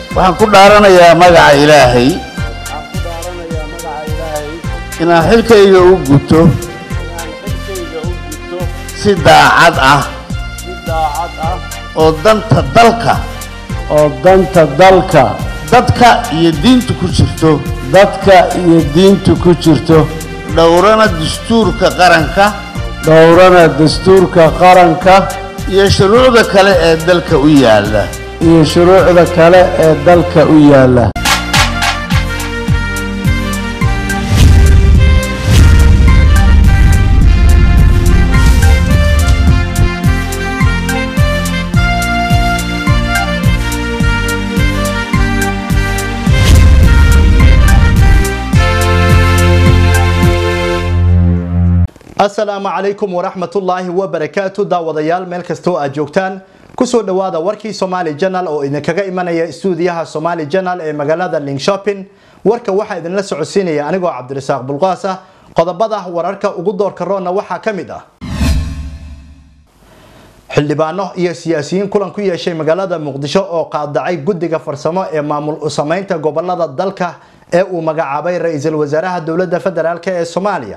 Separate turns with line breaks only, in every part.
waxaan ku dhaaranayaa magaca ilaahay
waxaan ku dhaaranayaa magaca ilaahay
inaan xilkayga u guto
inaan xilkayga u gudto
si daacad ah
si daacad ah
oo danta dalka
oo danta dalka
dadka iyo diinta ku jirto
dadka iyo diinta ku jirto
dhowrana dastuurka qaranka
dhowrana dastuurka qaranka
iyo shuruucda kale ee dalka u yaalla
iyo shuruucda kale ee dalka u yaalla
asalaamu calaykum waraxmatullaahi wabarakaatu daawadayaal meel kastoo aad joogtaan kusoo dhowaada warkii somaali janal oo idinkaga imanaya istuudiyaha somaali janal ee magaalada lingshopping warka waxaa idinla socodsiinaya anigoo cabdirasaaq bulqaas ah qodobada wararka ugu doorka roonna waxaa ka mid ah xildhibaano iyo siyaasiyiin kulan ku yeeshay magaalada muqdisho oo qaadacay guddiga farsamo ee maamul u sameynta gobolada dalka ee uu magacaabay ra-iisul wasaaraha dowladda federaalk ee soomaaliya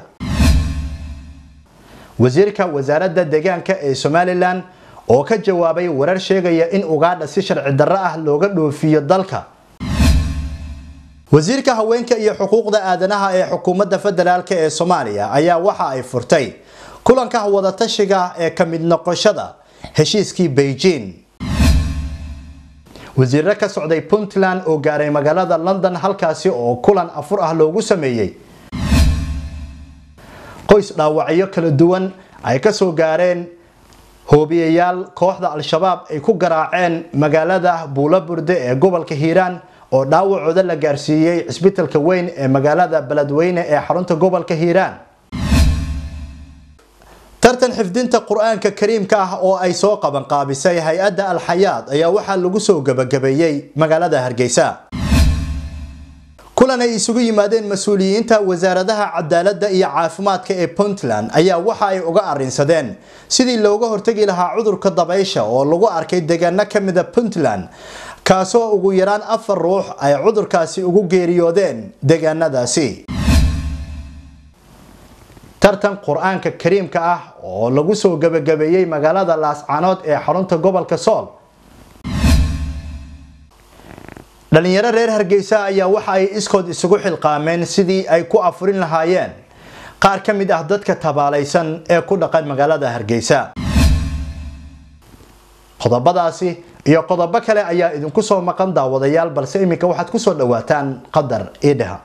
wasiirka wasaaradda deegaanka ee somalilan oo ka jawaabay warar sheegaya in ugaadha si sharci darro ah looga dhoofiyo dalka wasiirka haweenka iyo xuquuqda aadanaha ee xukuumadda federaalk ee soomaaliya ayaa waxa ay furtay kulanka wadatashiga ee ka mid noqoshada heshiiskii beijing wasiirro ka socday puntland oo gaaray magaalada london halkaasi oo kulan afur ah loogu sameeyey qoys dhaawacyo kala duwan ay ka soo gaareen hoobiyayaal kooxda al-shabaab ay ku garaaceen magaalada buulaburde ee gobolka hiiraan oo dhaawacooda la gaarsiiyey cisbitalka weyn ee magaalada beledweyne ee xarunta gobolka hiiraan tartan xifdinta qur-aanka kariimka ah oo ay soo qabanqaabisay hay-adda alxayaad ayaa waxaa lagu soo gabagabeeyey magaalada hargeysa kulan ay isugu yimaadeen mas-uuliyiinta wasaaradaha cadaaladda iyo caafimaadka ee puntland ayaa waxa ay uga arrinsadeen sidii looga hortegi lahaa cudurka dabaysha oo lagu arkay deegaano ka mida puntland kaasoo ugu yaraan afar ruux ay cudurkaasi ugu geeriyoodeen deegaanadaasi tartan qur-aanka kariimka ah oo lagu soo gabagabeeyey magaalada laascanood ee xarunta gobolka sool dhalinyaro reer hargeysa ayaa waxa ay iskood isugu xilqaameen sidii ay ku afurin lahaayeen qaar ka mid ah dadka tabaalaysan ee ku dhaqan magaalada hargeysa qodobadaasi iyo qodobo kale ayaa idinku soo maqan daawadayaal balse iminka waxaad kusoo dhawaataan qadar iidhaha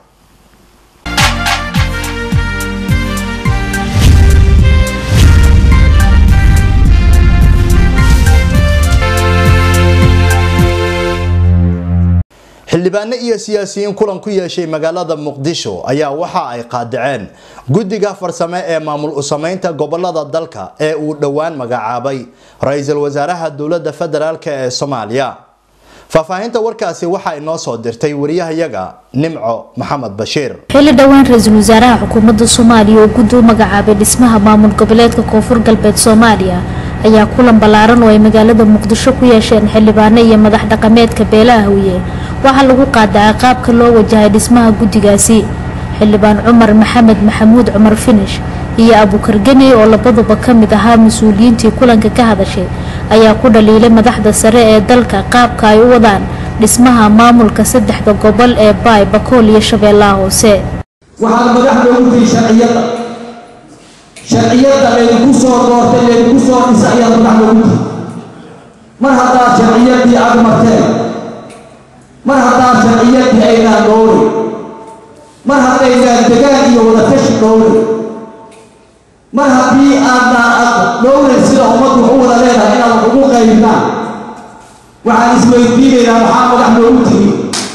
xildhibaano iyo siyaasiyiin kulan ku yeeshay magaalada muqdisho ayaa waxa ay qaadaceen guddiga farsame ee maamul u sameynta gobolada dalka ee uu dhowaan magacaabay ra-iisul wasaaraha dowladda federaalk ee soomaaliya faahfaahinta warkaasi waxaa inoo soo dirtay wariyahayaga nimco maxamed bashiir
xilli dhowaan ra-iisul wasaaraha xukuumadda soomaaliya oo guddi u magacaabay dhismaha maamul goboleedka koonfur galbeed soomaaliya ayaa kulan ballaaran oo ay magaalada muqdisho ku yeesheen xildhibaano iyo madax dhaqameedka beelaha hawye waxaa lagu qaadacay qaabka loo wajahay dhismaha guddigaasi xildhibaan cumar maxamed maxamuud cumar finish iyo abukar geney oo labaduba ka mid ahaa mas-uuliyiintii kulanka ka hadashay ayaa ku dhaliilay madaxda sare ee dalka qaabka ay u wadaan dhismaha maamulka saddexda gobol ee baay bakool iyo shabeellaha hoose
waxaan madax loogu tihi sharciyadda sharciyadda laydinku soo doortay laydinku soo dhisa ayaa madax loogu tihi mar haddaad sharciyaddii aada marteen mar haddaad sharciyaddii aynaan dhowray mar haddaynaan degaan iyo wadatashi dhowray mar haddii aadnaan ad dhowray sida ummaddu wax u wada leedahay inaad wax ugu qaybnaan waxaan isweydiinaynaa waxaa madax loogu tihi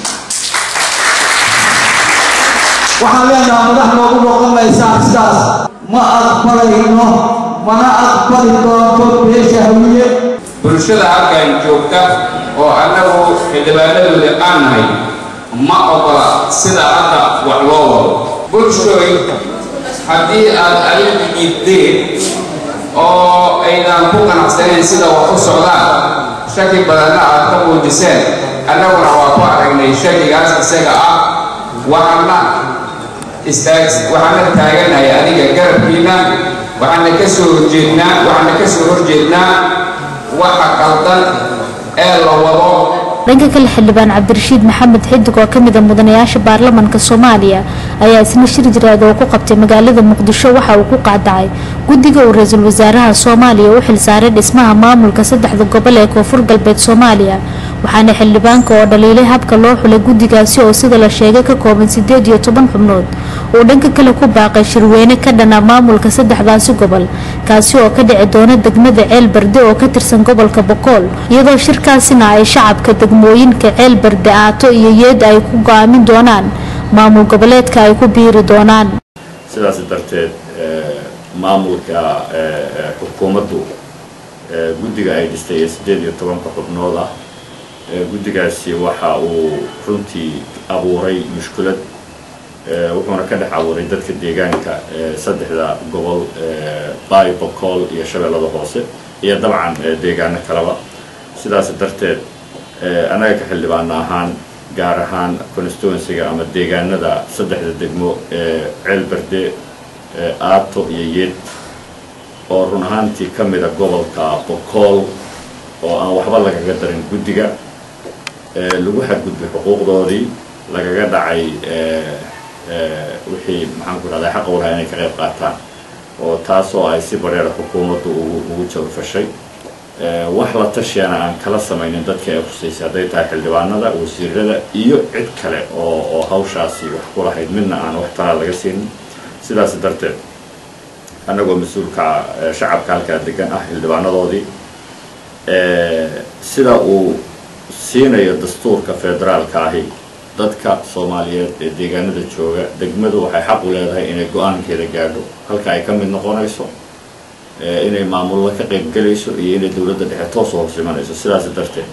waxaan leenaha madax noogu noqon maysaa sidaas ma aqbalayno mana aqbali doonto beesha hawiye
bulshada halkan joogta oo annagu xildhibaanadooda aan nahay ma ogola sida hadda wax loo wado bulshooy haddii aad adigu diideen oo aynan ku qanacsanayn sida wax u socdaan shaki badanna aad ka muujiseen annaguna waa ku aragnay shakigaas isaga ah waxaana istaag waxaana taaganahay adiga garabkiina waxaana ka soo horjeednaa waxaana ka soo horjeednaa waxa qaldan ee la wado
dhanka kale xildhibaan cabdirashiid maxamed xidig oo kamid a mudanayaasha baarlamanka soomaaliya ayaa isna shir jiraad oo ku qabtay magaalada muqdisho waxa uu ku qaadacay guddiga uu ra-iisul wasaaraha soomaaliya u xilsaaray dhismaha maamulka saddexda gobol ee koonfur galbeed soomaaliya waxaana xildhibaanka oo dhaliilay habka loo xulay guddigaasi oo sida la sheegay ka kooban sideed iyo toban xubnood uu dhanka kale ku baaqay shirweyne ka dhana maamulka saddexdaasi gobol kaasi oo ka dhici doona degmada ceel barde oo ka tirsan gobolka bokool iyadoo shirkaasina ay shacabka degmooyinka ceel barde aato iyo yeed ay ku go-aamin doonaan maamul goboleedka ay ku biiri doonaan
sidaas darteed maamulka xukuumaddu guddiga ay dhistay ee siddeed iyo tobanka xubnood ah guddigaasi waxa uu runtii abuuray mushkulad wuxuuna ka dhex abuuray dadka deegaanka saddexda gobol baay bokool iyo shabeellada hoose iyo dabcan deegaano kaleba sidaas darteed annaga ka xildhibaana ahaan gaar ahaan constituencyga ama deegaanada saddexda degmo ee ceelberde aato iyo yeed oo run ahaantii ka mida gobolka bokool oo aan waxba lagaga darin guddiga lagu xadgudbay xuquuqdoodii lagaga dhacay wixii maxaan ku rahdaa xaqa walaha inay ka qayb qaataan oo taasoo ay si bareera xukuumaddu ugu jawrfashay wax la tashiyana aan kala samaynin dadka ay khusaysay hadday tahay xildhibaanada wasiirada iyo cid kale oo oo hawshaasi wax ku lahayd midna aan wax talaa laga siinin sidaas darteed annagoo mas-uulka shacabka halkaa degan ah xildhibaanadoodii sida uu siinayo dastuurka federaalka ahi dadka soomaaliyeed ee deegaanada jooga degmadu waxay xaq u leedahay inay go-aankeeda gaadho halka ay ka mid noqonayso inay maamullo ka qaybgelayso iyo inay dowladda dhexe toos u hoos imanayso sidaas darteed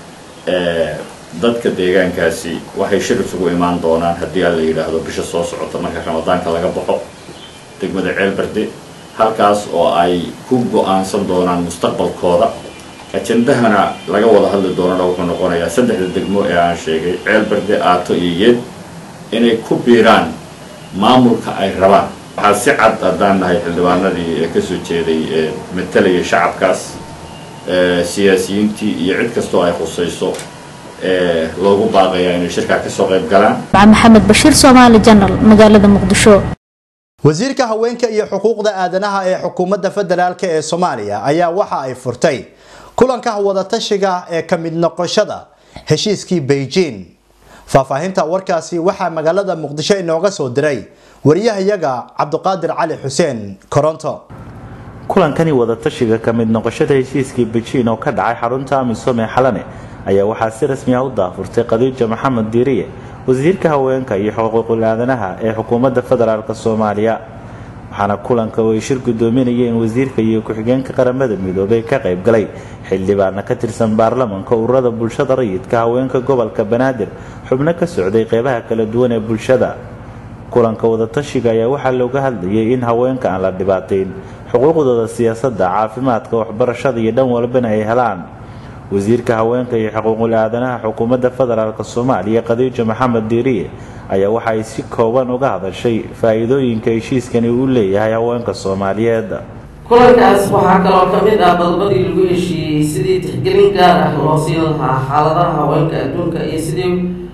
dadka deegaankaasi waxay shir isugu imaan doonaan haddii aan la yidhaahdo bisha soo socota marka ramadaanka laga baxo degmada ceelbarde halkaas oo ay ku go-aansan doonaan mustaqbalkooda ajendahana laga wada hadli doonana wuxuu noqonayaa saddexda degmo ee aan sheegay ceelbarde aato iyo yeed inay ku biiraan maamulka ay rabaan waxaa si cad haddaan nahay xildhibaanadii ee kasoo jeeday ee matalaya shacabkaas siyaasiyiintii iyo cid kastoo ay khusayso ee loogu baaqaya inay shirkaa kasoo qayb galaan
maxamed bashiir soomaali janal magaalada muqdisho
wasiirka haweenka iyo xuquuqda aadanaha ee xukuumadda federaalk ee soomaaliya ayaa waxa ay furtay kulanka wadatashiga ee ka mid noqoshada heshiiskii beijing faahfaahinta warkaasi waxaa magaalada muqdisho inooga soo diray wariyahayaga cabduqaadir cali xuseen koronto
kulankani wadatashiga ka mid noqoshada heshiiskii beijing oo ka dhacay xarunta amisom ee xalane ayaa waxaa si rasmi ah u daafurtay khadiija maxamed diiriye wasiirka haweenka iyo xuquuqul aadanaha ee xukuumadda federaalk soomaaliya waxaana kulanka oo ay shir gudoominayeen wasiirka iyo ku-xigeenka qaramada midoobay ka qayb galay xildhibaana ka tirsan baarlamanka ururada bulshada rayidka haweenka gobolka banaadir xubno ka socday qeybaha kala duwan ee bulshada kulanka wadatashiga ayaa waxaa looga hadlayay in haweenka aan la dhibaateyn xuquuqdooda siyaasadda caafimaadka waxbarashada iyo dhan walbana ay helaan wasiirka haweenka iyo xuquuqul aadanaha xukuumadda federaalk soomaaliya khadiija maxamed diiriye ayaa waxa ay si kooban uga hadashay faa-iidooyinka heshiiskani uu leeyahay haweenka soomaaliyeed
kulankaas waxaa kaloo ka mid ah qodobadii lagu heshiiyey sidii tixgelin gaar ah loo siin lahaa xaaladaha haweenka adduunka iyo sidii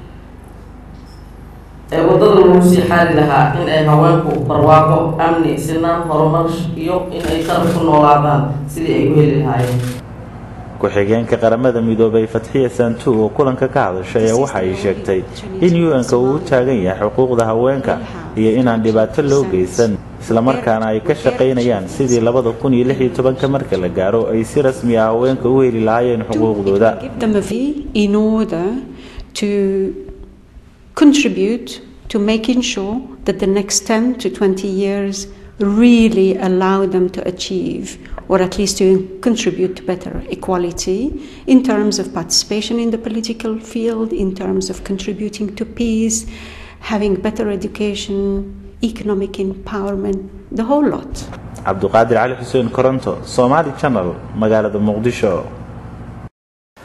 ee wadada lagu sii xaari lahaa in ay haweenku barwaaqo amni sinaan horumar iyo in ay sharaf ku noolaadaan sidii ay u heli lahaayeen
ku-xigeenka qaramada midoobay fatxiya santu oo kulanka ka hadashay ayaa waxa ay sheegtay in u-n-ka uu u taagan yahay xuquuqda haweenka iyo inaan dhibaato loo geysan islamarkaana ay ka shaqaynayaan sidii labada kun iyo lix iyo tobanka marka la gaaro ay si rasmi ah haweenka u heli lahaayeen xuquuqdooda
in order to contribute to making sure that the next 10 to 20 years really allow them to achieve or at least to contribute to better equality in terms of participation in the political field, in terms of contributing to peace, having better education, economic empowerment, the whole lot.
cabduqaadir cali xuseen koronto somaali channel magaalada muqdisho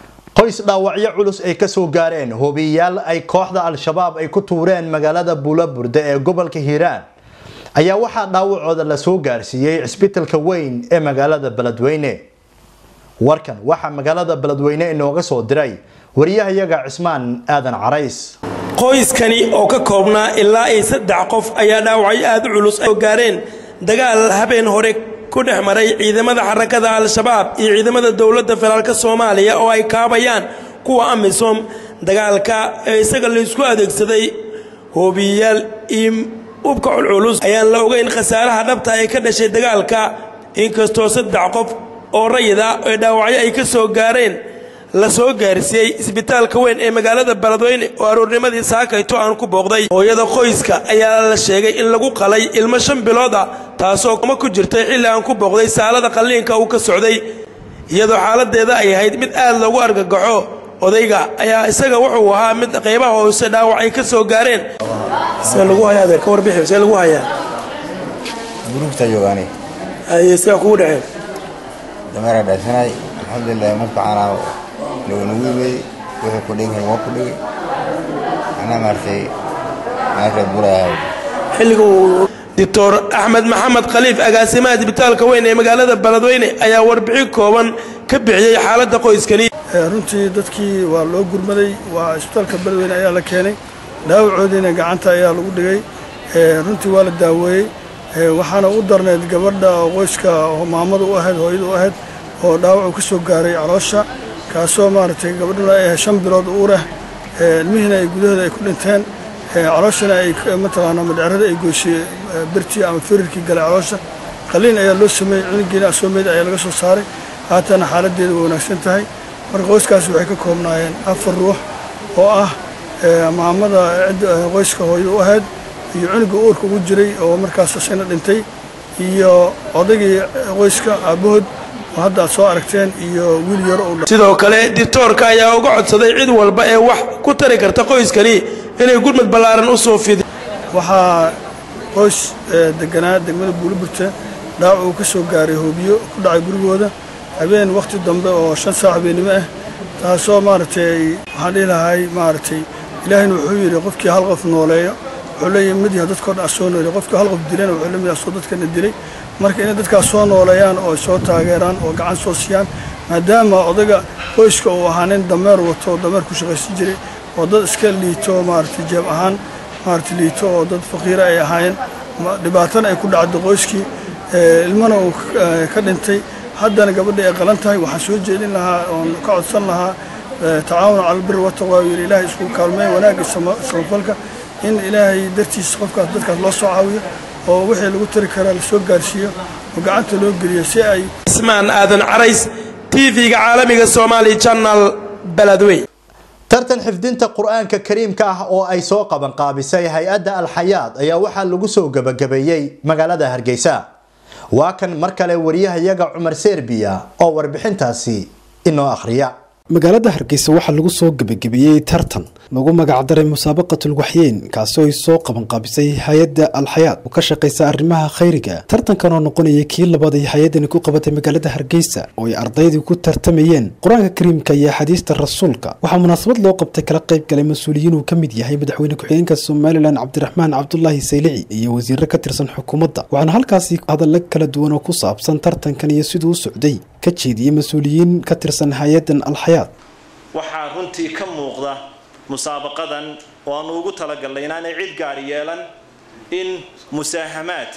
qoys dhaawacyo culus ay ka soo gaareen hoobiyayaal ay kooxda al-shabaab ay ku tuureen magaalada buulaburde ee gobolka hiiraan ayaa waxaa dhaawacooda la soo gaarsiiyey cisbitalka weyn ee magaalada beledweyne warkan waxaa magaalada beledweyne inooga soo diray wariyahayaga cismaan aadan carays
qoyskani oo ka koobnaa ilaa iyo saddex qof ayaa dhaawacyo aada u culus oo gaareen dagaal habeen hore ku dhex maray ciidamada xarakada al-shabaab iyo ciidamada dowladda federaalk soomaaliya oo ay kaabayaan kuwa amisom dagaalka ee isaga laysku adeegsaday hoobiyayaal iyo ubka culculus ayaan la ogeyn khasaaraha dhabta ee ka dhashay dagaalka inkastoo saddex qof oo rayida ee dhaawacyo ay ka soo gaareen la soo gaarsiiyey isbitaalka weyn ee magaalada beledweyne oo aroornimadii saakayto aan ku booqday hooyada qoyska ayaa la sheegay in lagu qalay ilmo shan bilooda taasoo kuma ku jirtay xilli aan ku booqday saalada qalliinka uu ka socday iyadoo xaaladeeda ay ahayd mid aad loogu argagaxo odayga ayaa isaga wuxuu ahaa mid qaybaha hoose dhaawac ay ka soo gaareen see lagu hayaa adeer ka warbixi see lagu hayaa
gurugta joogaani
aye sidaa kugu dhaceen
dameera dhaysanay alxamdulilah markacaana nagu imey wuxuu ku dhigi waa ku dhigi anaa maartay meesha burayahay
xilliga uu doctor axmed maxamed khaliif agaasimaha isbitaalka weyn ee magaalada beledweyne ayaa warbixin kooban ka bixiyey xaaladda qoyskani
runtii dadkii waa loo gurmaday waa isbitaalka beledweyne ayaa la keenay dhaawacoodiina gacanta ayaa lagu dhigay runtii waa la daaweeyey waxaana u darneyd gabadha qoyska maamada u ahayd hooyada u ahayd oo dhaawacu ka soo gaaray caloosha kaasoo maaragtay gabadhuna ay ahayd shan bilood uureh ilmihiina ay gudahooda ay ku dhinteen calooshana ay mataqaanaa madheerada ay goysay birtii ama firirkii galay caloosha qaliin ayaa loo sameeyey cunugiina asoomeeda ayaa laga soo saaray haatana xaaladeeda way wanaagsan tahay marka qoyskaasi waxay ka koobnaayeen afar ruux oo ah maamada qoyska hooyada u ahayd iyo cunuga uurka ugu jiray oo markaas isagna dhintay iyo odaygii qoyska aabbahood oo hadda aad soo aragteen iyo wiil yaro u
sidoo kale dictoorka ayaa uga codsaday cid walba ee wax ku tari karta qoyskani inay gurmad ballaaran u soo fidi
waxaa qoys deganaa degmada buuliburta dhaawac uu ka soo gaaray hoobiyo ku dhacay gurigooda habeen wakhti dambe oo shan saac habeennimo ah taasoo maaragtay waxaan dhihi lahay maaragtay ilaahayna wuxuu yidhi qofkii hal qof nooleeyo wuxuu leeyahay mid yaha dadkoo dhan asoo nooleey qofkii hal qof dilana wuxuu lamid asoo dadkana dilay marka inay dadkaas soo nooleeyaan oo soo taageeraan oo gacan soo siiyaan maadaama odaga qoyska uu ahaa nin dameer wato oo dameer ku shaqaysan jiray oo dad iska liito maaragtay jeeb ahaan maaragtay liito oo dad faqiira ay ahaayeen dhibaatana ay ku dhacdo qoyskii ilmana uu ka dhintay haddana gabadhii ay qalan tahay waxaan soo jeedin lahaa oon ka codsan lahaa tacaawun cala albiri wataqwa yidhi ilaahay isku kaalmeeya wanaagga samafalka in ilaahay dartiisa qofkaas dadkaas loo soo caawiyo oo wixii lagu tari karaa lasoo gaarsiiyo oo gacanta loo geliyo si ay
ismaan aadan carays tv-ga caalamiga somaali channel beledweyn
tartan xifdinta qur-aanka kariimka ah oo ay soo qaban qaabisay hay-adda alxayaad ayaa waxaa lagu soo gebagabeeyey magaalada hargeysa waa kan mar kale wariyahayaga cumar serbiya oo warbixintaasi inoo akhriya
magaalada hargeysa waxaa lagu soo gebagabeeyey tartan lagu magacdaray musaabaqatul waxyeyn kaasi oo ay soo qabanqaabisay hay-adda alxayaad oo ka shaqaysa arrimaha khayriga tartankan oo noqonaya kii labaad ay hay-addani ku qabatay magaalada hargeysa oo ay ardaydii ku tartamayeen qur-aanka kariimka iyo axaadiista rasuulka waxaa munaasabad loo qabtay kala qayb galay mas-uuliyiin uu ka mid yahay madaxweyne ku-xigeenka somalilan cabdiraxmaan cabdulaahi saylici iyo wasiiro ka tirsan xukuumadda waxaana halkaasi hadalla kala duwan oo ku saabsan tartankan iyo siduu u socday ka jeediyey mas-uuliyiin ka tirsan hay-addan alxayaad
waxaa runtii ka muuqda musaabaqadan oo aanu ugu talagalnay inaanay cid gaari yeelan in musaahamaad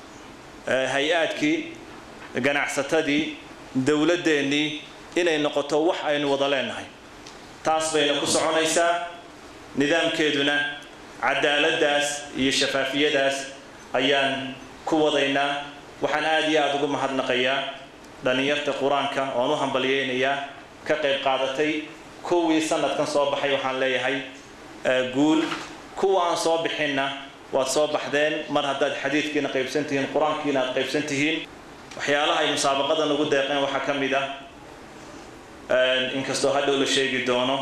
hay-aadkii ganacsatadii dowladdeenii inay noqoto wax aynu wada leenahay taas bayna ku soconaysaa nidaamkeeduna cadaaladdaas iyo shafaafiyadaas ayaan ku wadaynaa waxaan aada iyo aada ugu mahadnaqayaa dhallinyarta qur-aanka oan u hambalyeynayaa ka qayb qaadatay kuwii sanadkan soo baxay waxaan leeyahay guul kuwa aan soo bixinna waad soo baxdeen mar haddaad xadiidkiina qaybsan tihiin qur-aankiina aad qaybsan tihiin waxyaalaha ay musaabaqadan ugu deeqeen waxaa ka mid ah inkastoo hadhow la sheegi doono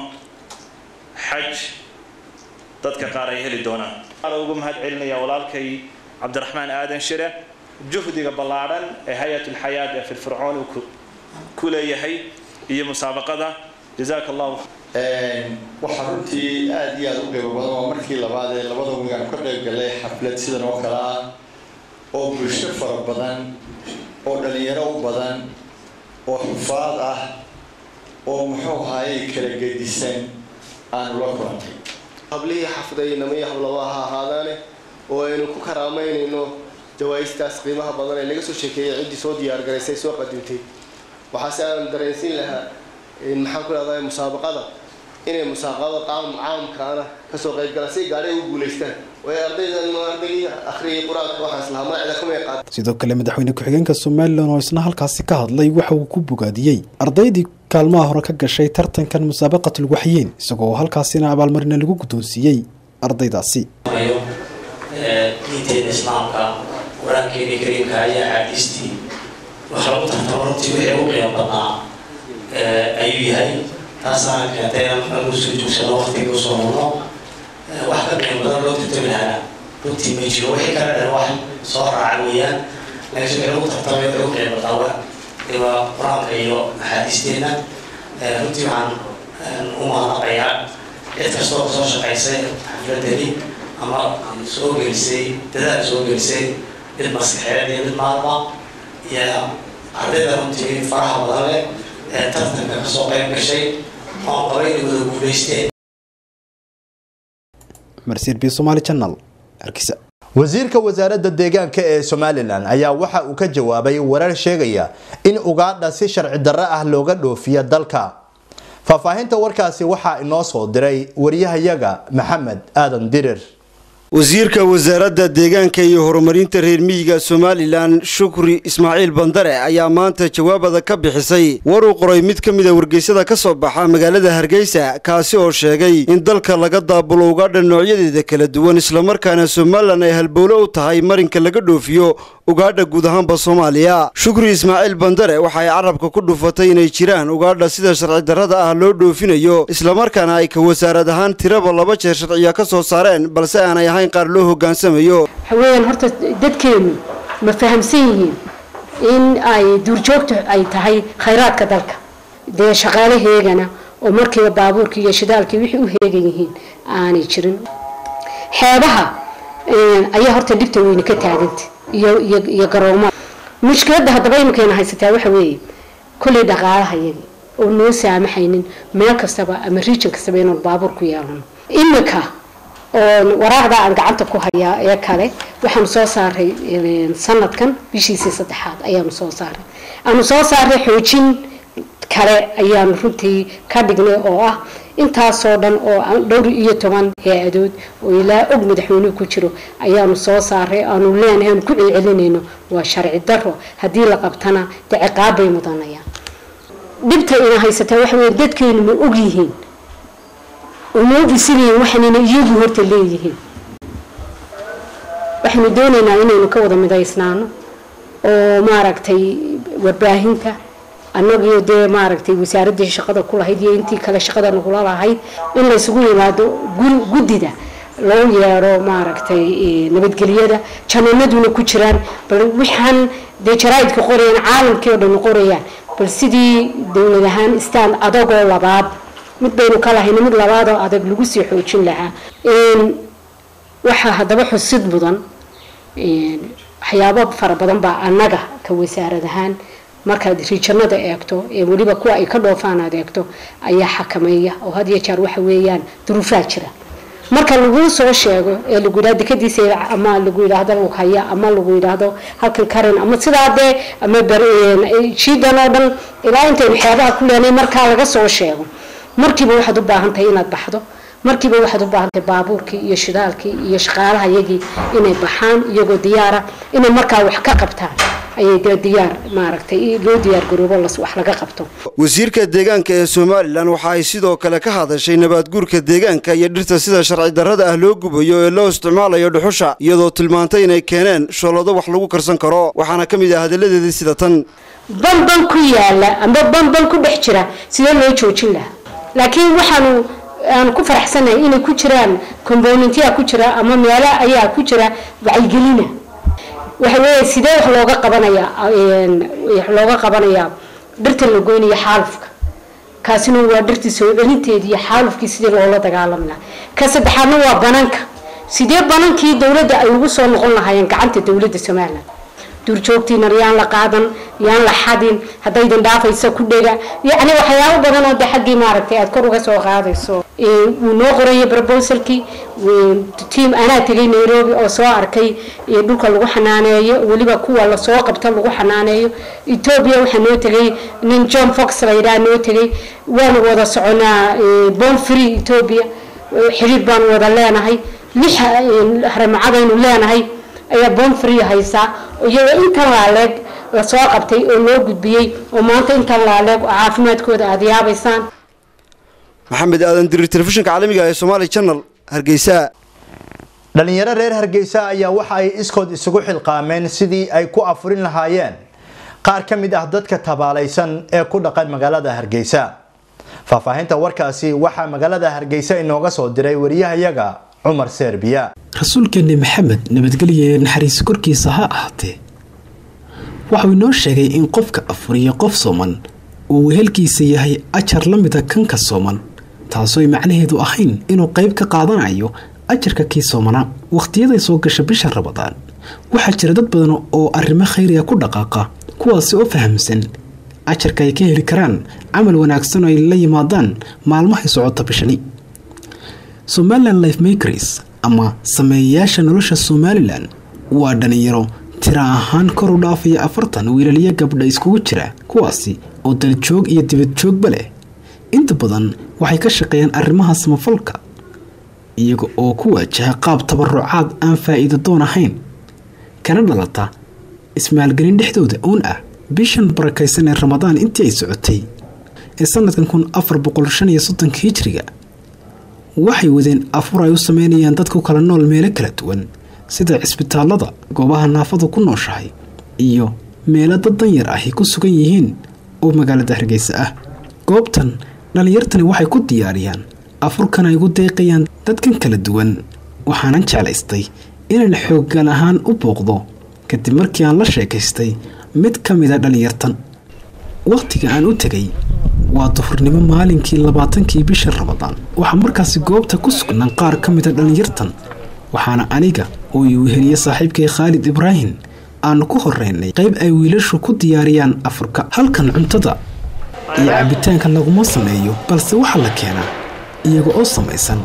xaj dadka qaar ay heli doonaan ugu mahad celinaya walaalkay cabdiraxmaan aadan shire juhdiga ballaadhan ee hay-at ulxayaat ee firfircoon uu ku leeyahay iyo musaabaqada
jazaaka allahu
waxaa runtii aada iyo aada u qiimo badan waa markii labaad ee labada wigaan ka qayb galay xaflad sidan oo kale ah oo bulsho fara badan oo dhalinyaro u badan oo xufaad ah oo muxuu ahaayey kala gedisan aanu la kulantay
hablihii xafdaynama iyo hablaba ha ahaadaane oo aynu ku karaamaynayno jawaa'istaas qiimaha badan ee laga soo sheekeeyay ciddii soo diyaargaraysay soo qadimtay waxaase aan dareensiin lahaa maxaan ku dhahdaa musaabaqada inay musaabaqada qaam caamkaana kasoo qaybgala si gaadhay u guulaystaan way ardaydan ardaygii akhriyay qur-aanka waxaas lahaa magacda kamay qaad
sidoo kale madaxweyne ku-xigeenka somalilan oo isna halkaasi ka hadlay waxa uu ku bogaadiyey ardaydii kaalmaha hore ka gashay tartankan musaabaqatul waxyiin isagoo halkaasina abaalmarina lagu guddoonsiiyey ardaydaasi
diinteena islaamka qur-aankeeni kariimka ayaa axaadiistii wax lagu tartamo runtii wixii ugu qiimo badnaa ayuu yahay taasaana keentay inaan usoo joogsano waqtiga usoo murno wax ka qiimo badan loo tartami lahaa runtii ma jiro wixii kale dhan wax soo raaca weeyaan laakiin wixii lagu tartamay wixii ugu qiimo badnaa waa qur-aanka iyo axaadiisteenna runtii waxaan u mahadnaqayaa cid kastoo kasoo shaqaysay xafladani ama soo gelisay dadaal soo gelisay mid maskaxeed iyo mid maalma iyo ardayda runtii faraha badan leh ee tartanka kasoo qayb gashay oon qabay inay wada guulaysteen
marsiir b somaali channel hargeysa
wasiirka wasaaradda deegaanka ee somalilan ayaa waxa uu ka jawaabay warar sheegaya in ugaadha si sharci darro ah looga dhoofiya dalka faahfaahinta warkaasi waxaa inoo soo diray wariyahayaga maxamed aadan dirir
wasiirka wasaaradda deegaanka iyo horumarinta reer miyiga somalilan shukri ismaaciil bandare ayaa maanta jawaabada ka bixisay war uu qoray mid ka mida wargeysyada ka soo baxa magaalada hargeysa kaasi oo sheegay in dalka laga daabulo ugaadha noocyadeeda kala duwan islamarkaana somalilan ay halbowle u tahay marinka laga dhoofiyo ugaadha guud ahaanba soomaaliya shukri ismaaciil bandare waxa ay carabka ku dhufatay inay jiraan ugaadha sida sharci darrada ah loo dhoofinayo islamarkaana ay ka wasaarad ahaan tiraba laba jeer sharciya ka soo saareen balse aanay ahayn qaar loo hoggaansamayo
haween horta dadkeenu ma fahamsan yihiin in ay duurjoogtu ay tahay khayraadka dalka dee shaqaalaheegana oo markiiba baabuurkii iyo shidaalkii wixii u heegan yihiin aanay jirin xeebaha ayaa horta dhibta weyne ka taaganta iyo iyo iyo garoomada mushkiladda haddaba iminkeena haysataa waxa weeye kolley dhaqaalaha iyagi oo noo saamaxaynin meel kastaba ama region kastaba inuu baabuur ku yeelano iminka oo waraaqda aan gacanta ku hayaa ee kale waxaanu soo saaray sanadkan bishiisii saddexaad ayaanu soo saaray aanu soo saaray xoojin kale ayaanu runtii ka dhignay oo ah intaasoo dhan oo dhowr iyo toban hay-adood oo ilaa og madaxweynuhu ku jiro ayaanu soo saaray aanu leenahay aanu ku celcelinayno waa sharci daro haddii la qabtana dee ciqaab bay mudanayaan dhibta ina haysataa waxa weye dadkeenu ma og yihiin uma ogisilayiin waxaanina iyagu horta leeyihiin waxaynu doonaynaa inaynu ka wada midaysnaano oo maaragtay warbaahinta annagio dee maaragtay wasaaraddii shaqada ku lahayd iyo intii kale shaqada nagula lahayd in laysugu yimaado guddida loo yeedho maaragtay nabadgelyada jananaduna ku jiraan bal waxaan dee jaraaidka qorayaan caalamkii oo dhan qorayaan bal sidii dowlad ahaan istaan adagoo labaad mid baynu ka lahayna mid labaadoo adag lagu sii xoojin lahaa waxaa haddaba xusid mudan waxyaabo fara badan baa annaga ka wasaarad ahaan markaad riijanada eegto ee weliba kuwa ay ka dhoofaan aad eegto ayaa xakameeya oo had iyo jeer waxa weeyaan duruufaa jira marka laguu soo sheego ee lagu yidhahdo dekadiisa ama lagu yidhaahdo lughaya ama lagu yidhaahdo halkan karin ama sidaa dee ama jiidan oo dhan ilaa intaynu xeebaha ku leenay markaa laga soo sheego markiiba waxaad u baahan tahay inaad baxdo markiiba waxaad u baahan tahay baabuurkii iyo shidaalkii iyo shaqaalaha iyagii inay baxaan iyagoo diyaara inay markaa wax ka qabtaan ayay dee diyaar maaragtay loo diyaar garoobo wax laga qabto
wasiirka deegaanka ee somalilan waxa ay sidoo kale ka hadashay nabaadguurka deegaanka iyo dhirta sida sharci darrada ah loo gubayo ee loo isticmaalayo dhuxusha iyadoo tilmaantay inay keeneen shoolado wax lagu karsan karo waxaana ka mid ah hadalladeedii sida tan
banban ku yaala ama banban ku dhex jira sidee loo joojin lahaa laakiin waxaanu aan ku faraxsanahay inay ku jiraan componentya ku jira ama meelo ayaa ku jira wacyigelina waxa weeye sidee wax looga qabanayaa wax looga qabanayaa dhirta la goynaya xaalufka kaasina waa dhirtii soo celinteedii iyo xaalufkii sidii loola dagaalami lahaa ka saddexaadna waa bananka sidee banankii dowladda ay ugu soo noqon lahaayeen gacanta dowladda somalilan duurjoogtiina yaan la qaadan yaan la xadin haddaydan dhaafaysa ku dhega yacni waxyaabo badan oo de xaggii maaragtay aad kor uga soo qaadayso wuu noo qorayay proposalkii tiam anaa tegay nairobi oo soo arkay dhulka lagu xanaaneeyo weliba kuwa lasoo qabto lagu xanaaneeyo etoobiya waxaa noo tegay nin john fox la yidhaha noo tegay waanu wada soconaa bon free etoobiya xiriir baanu wada leenahay lix haramacadaynu leenahay ayaa bon free haysaa iyagoo intan laaleeg lasoo qabtay oo loo gudbiyey oo maanta intan laaleeg oo caafimaadkooda aada yaabaysaan
maxamed aadan dirir telefishinka caalamiga ee somaali channel hargeysa
dhalinyaro reer hargeysa ayaa waxa ay iskood isugu xilqaameen sidii ay ku afurin lahaayeen qaar ka mid ah dadka tabaalaysan ee ku dhaqan magaalada hargeysa faahfaahinta warkaasi waxaa magaalada hargeysa inooga soo diray wariyahayaga cumar serbiya
rasuulkeeni maxamed nabadgelya ee naxariis korkiisa ha ahaatee waxau inoo sheegay in qofka afuriya qof sooman uu wehelkiisa yahay ajar la mida kanka sooman taasooy macnaheedu ahayn inuu qayb ka qaadanayo ajarka kii soomanaa wakhtiyaday soo gasha bisha rabadaan waxaa jira dad badan oo arrimo khayriga ku dhaqaaqa kuwaasi oo fahamsan ajarka ay ka heli karaan camal wanaagsan oo ay la yimaadaan maalmahay socota bishani somalilan life makers ama sameeyayaasha nolosha somalilan waa dhalinyaro tira ahaan kor u dhaafaya afartan wiilaliyo gabdha iskugu jira kuwaasi oo daljoog iyo dibadjoogba leh inta badan waxay ka shaqeeyaan arrimaha samafalka iyaga oo ku waajaha qaab tabarucaad aan faa'iido doon ahayn kana dhalata ismaalgelin dhexdooda uun ah bishan barakaysan ee ramadaan intii ay socotay ee sanadkan kun afar boqol shan iyo soddonka hijriga waxay wadeen afur ay u sameynayaan dad ku kala nool meelo kala duwan sida cisbitaalada goobaha naafadu ku nooshahay iyo meelo dad danyar ahi ku sugan yihiin oo magaalada hargeysa ah goobtan dhallinyartani waxay ku diyaariyaan afurkan ay ugu deeqayaan dadkan kala duwan waxaanan jeclaystay inaan xooggan ahaan u booqdo kadib markii aan la sheekaystay mid ka mida dhallinyartan wakhtiga aan u tegay waa duhurnimo maalinkii labaatankii bisha ramadaan waxaa markaasi goobta ku sugnaan qaar ka mida dhallinyartan waxaana aniga oo ii weheliye saaxiibkay khaalid ibraahim aanu ku horeynay qayb ay wiilashu ku diyaariyaan afurka halkan cuntada iyo cabitaanka laguma sameeyo balse waxaa la keenaa iyaga oo samaysan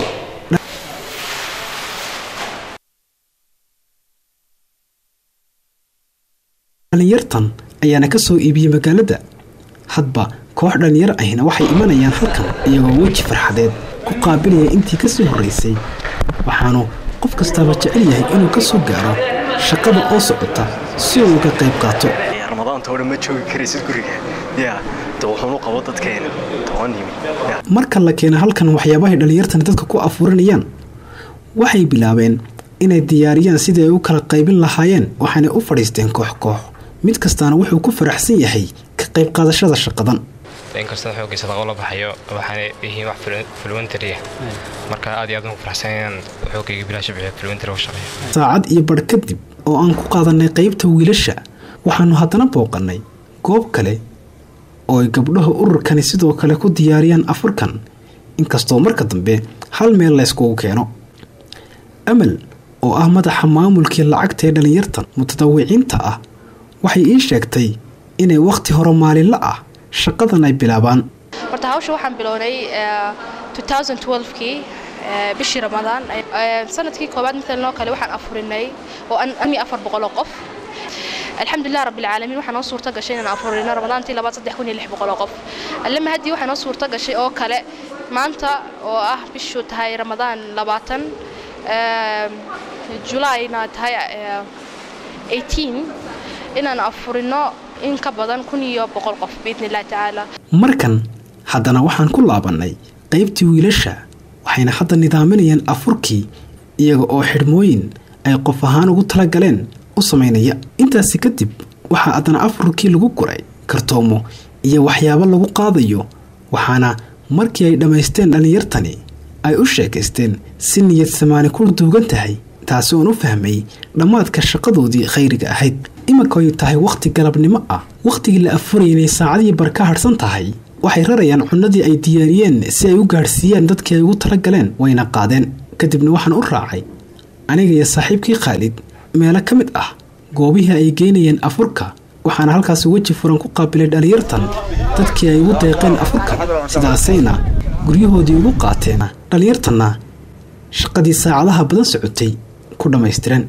dhallinyartan ayaana ka soo iibiyey magaalada hadba koox dhallinyar ahina waxay imanayaan halkan iyagoo weji farxadeed ku qaabilaya intii kasoo horreysay waxaanu qof kastaaba jecel yahay inuu ka soo gaaro shaqada oo socota si uu uga qayb qaato
ramadaanta oo dhan ma joogi karaysid guriga ya de wuxuunu qabo dadkeena toban yimi
marka la keena halkan waxyaabahay dhallinyartani dadka ku afuurinayaan waxay bilaabeen inay diyaariyaan sidii ay u kala qaybin lahaayeen waxaanay u fadhiisteen koox koox mid kastaana wuxuu ku faraxsan yahay ka qayb qaadashada shaqadan
inkastoo xooggiisa laga la baxayo waxaana yihiin wax fulwentary marka aad iyo aad ugu faraxsan inaan xoogayga bilaash bixiyo fulwentary u shaqeeyo
saacad iyo badh kadib oo aan ku qaadanay qaybta wiilasha waxaanu haddana booqannay goob kale oo ay gabdhaha ururkani sidoo kale ku diyaariyaan afurkan inkastoo marka dambe hal meel layskugu keeno amal oo ah madaxa maamulkii lacagta ee dhallinyartan mutadawiciinta ah waxay ii sheegtay inay wakhti hore maalinla ah shaqadan ay bilaabaan
horta hawsha waxaan bilownay kii bishii ramadaan sanadkii koobaad maalnoo kale waxaan afurinay oo ami afar boqoloo qof alxamdulilah rabbilcaalamiin waxaa noo suurta gashay inaan afurino ramadaantii labaad saddex kun iyo lix boqoloo qof allama haddii waxaa noo suurta gashay oo kale maanta oo ah bishu tahay ramadaan labaatan julayna tahay inaan afurino in ka badan kun iyo boqol qof biidni illahi tacaala
markan haddana waxaan ku laabannay qaybtii wiilasha waxayna hadda nidaaminayaan afurkii iyaga oo xidhmooyin ay qof ahaan ugu talagaleen u samaynaya intaasi kadib waxaa haddana afurkii lagu guray kartoomo iyo waxyaabo lagu qaadayo waxaana markii ay dhammaysteen dhallinyartani ay u sheekaysteen si niyad samaani ku duugan tahay taasi oon u fahmay dhammaadka shaqadoodii khayriga ahayd iminka ay tahay wakhti galabnimo ah wakhtigii la afuraynay saacadii bar ka hadhsan tahay waxay rarayaan cunadii ay diyaariyeen si ay u gaadhsiiyaan dadkii ay ugu talagaleen wayna qaadeen kadibna waxaan u raacay aniga iyo saaxiibkii khaalid meelo ka mid ah goobihii ay geynayeen afurka waxaana halkaas weji furan ku qaabilay dhallinyartan dadkii ay ugu deeqeen afurka sidaasayna guryahoodii ugu qaateen dhallinyartanna shaqadii saacadaha badan socotay ku dhammaystireen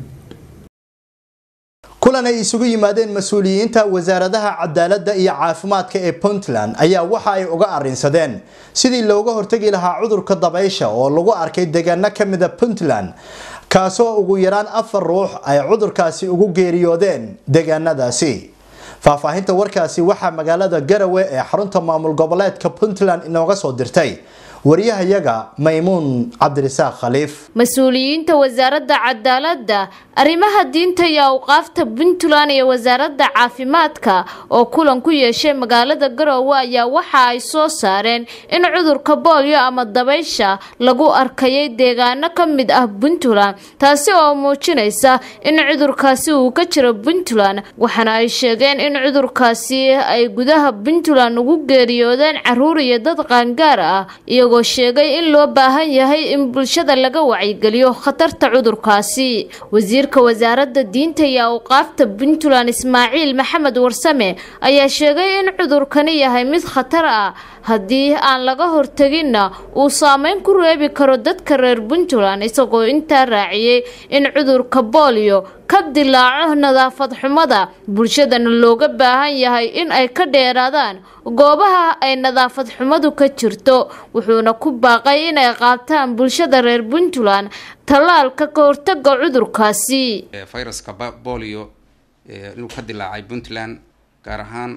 kulan ay isugu yimaadeen mas-uuliyiinta wasaaradaha cadaaladda iyo caafimaadka ee puntland ayaa waxa ay uga arrinsadeen sidii looga hortagi lahaa cudurka dabaysha oo lagu arkay deegaano ka mida puntland kaasoo ugu yaraan afar ruux ay cudurkaasi ugu geeriyoodeen deegaanadaasi faahfaahinta warkaasi waxaa magaalada garawe ee xarunta maamul goboleedka puntland inooga soo dirtay wariyahayaga maymuun cabdirisaaq khaliif
mas-uuliyiinta wasaaradda cadaaladda arrimaha diinta iyo awqaafta puntland iyo wasaaradda caafimaadka oo kulan ku yeeshay magaalada garoowe ayaa waxa ay soo saareen in cudurka boolyo ama dabaysha lagu arkayay deegaano ka mid ah puntland taasi oo muujinaysa in cudurkaasi uu ka jiro puntland waxaana ay sheegeen in cudurkaasi ay gudaha puntland ugu geeriyoodeen caruur iyo dad qaangaar ah iyagoo sheegay in loo baahan yahay in bulshada laga wacyigeliyo khatarta cudurkaasi wasiirka wasaaradda diinta iyo awqaafta puntland ismaaciil maxamed warsame ayaa sheegay in cudurkani yahay mid khatar ah haddii aan laga horteginna uu saameyn ku reebi karo dadka reer puntland isagoo intaa raaciyey in cudurka boolyo ka dilaaco nadaafad xumada bulshadana looga baahan yahay in ay ka dheeraadaan goobaha ay nadaafad xumadu ka jirto wuxuuna ku baaqay inay qaataan bulshada reer puntland tallaalka ka hortaga cudurkaasi
fayraska bolio inuu ka dilaacay puntland gaar ahaan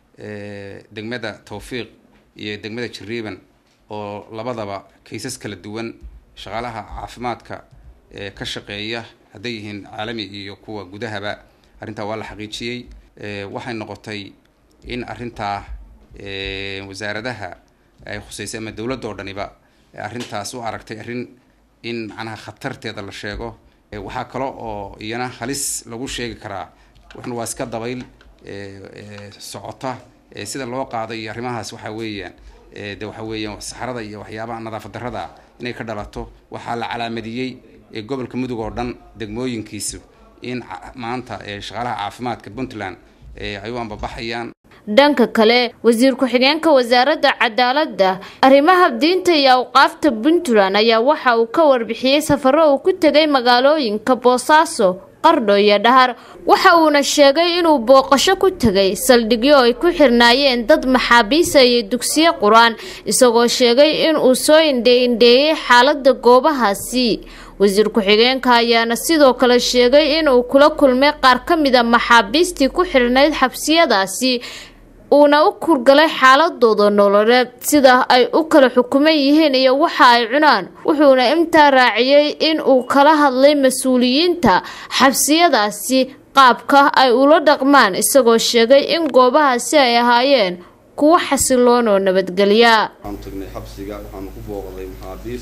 degmada towfiiq iyo degmada jariiban oo labadaba kaysas kala duwan shaqaalaha caafimaadka ee ka shaqeeya hadday yihiin caalami iyo kuwa gudahaba arrintaa waa la xaqiijiyey waxay noqotay in arrintaa wasaaradaha ay khuseysay ama dowladda oo dhaniba arrintaas u aragtay arrin in macnaha khatarteeda la sheego waxaa kale oo iyana halis lagu sheegi karaa waxna waa iska dabayl socota sida loo qaaday iyo arrimahaas waxaa weeyaan de waxa weeyaan saxarada iyo waxyaabaha nadaafad darrada inay ka dhalato waxaa la calaamadiyey gobolka mudug oo dhan degmooyinkiisu in maanta shaqaalaha caafimaadka puntland ay u ambabaxayaan
dhanka kale wasiir ku-xigeenka wasaaradda cadaaladda arrimaha diinta iyo awqaafta puntland ayaa waxa uu ka warbixiyey safaro uu ku tegay magaalooyinka boosaaso qardho iyo dhahar waxa uuna sheegay inuu booqasho ku tegay saldhigyo ay ku xirnaayeen dad maxaabiisa iyo dugsiyo qur-aan isagoo sheegay inuu soo indhe-indheeyey xaaladda goobahaasi wasiir ku-xigeenka ayaana sidoo kale sheegay inuu kula kulmay qaar ka mida maxaabiistii ku xirnayd xabsiyadaasi uuna u kurgalay xaaladooda nololeed sida ay u kala xukuman yihiin iyo waxa ay cunaan wuxuuna intaa raaciyey in uu kala hadlay mas-uuliyiinta xabsiyadaasi qaabka ay ula dhaqmaan isagoo sheegay in goobahaasi ay ahaayeen kuwo xasiloon oo nabadgelya
waxaanu tagnay xabsiga waxaanu ku booqday maxaabiis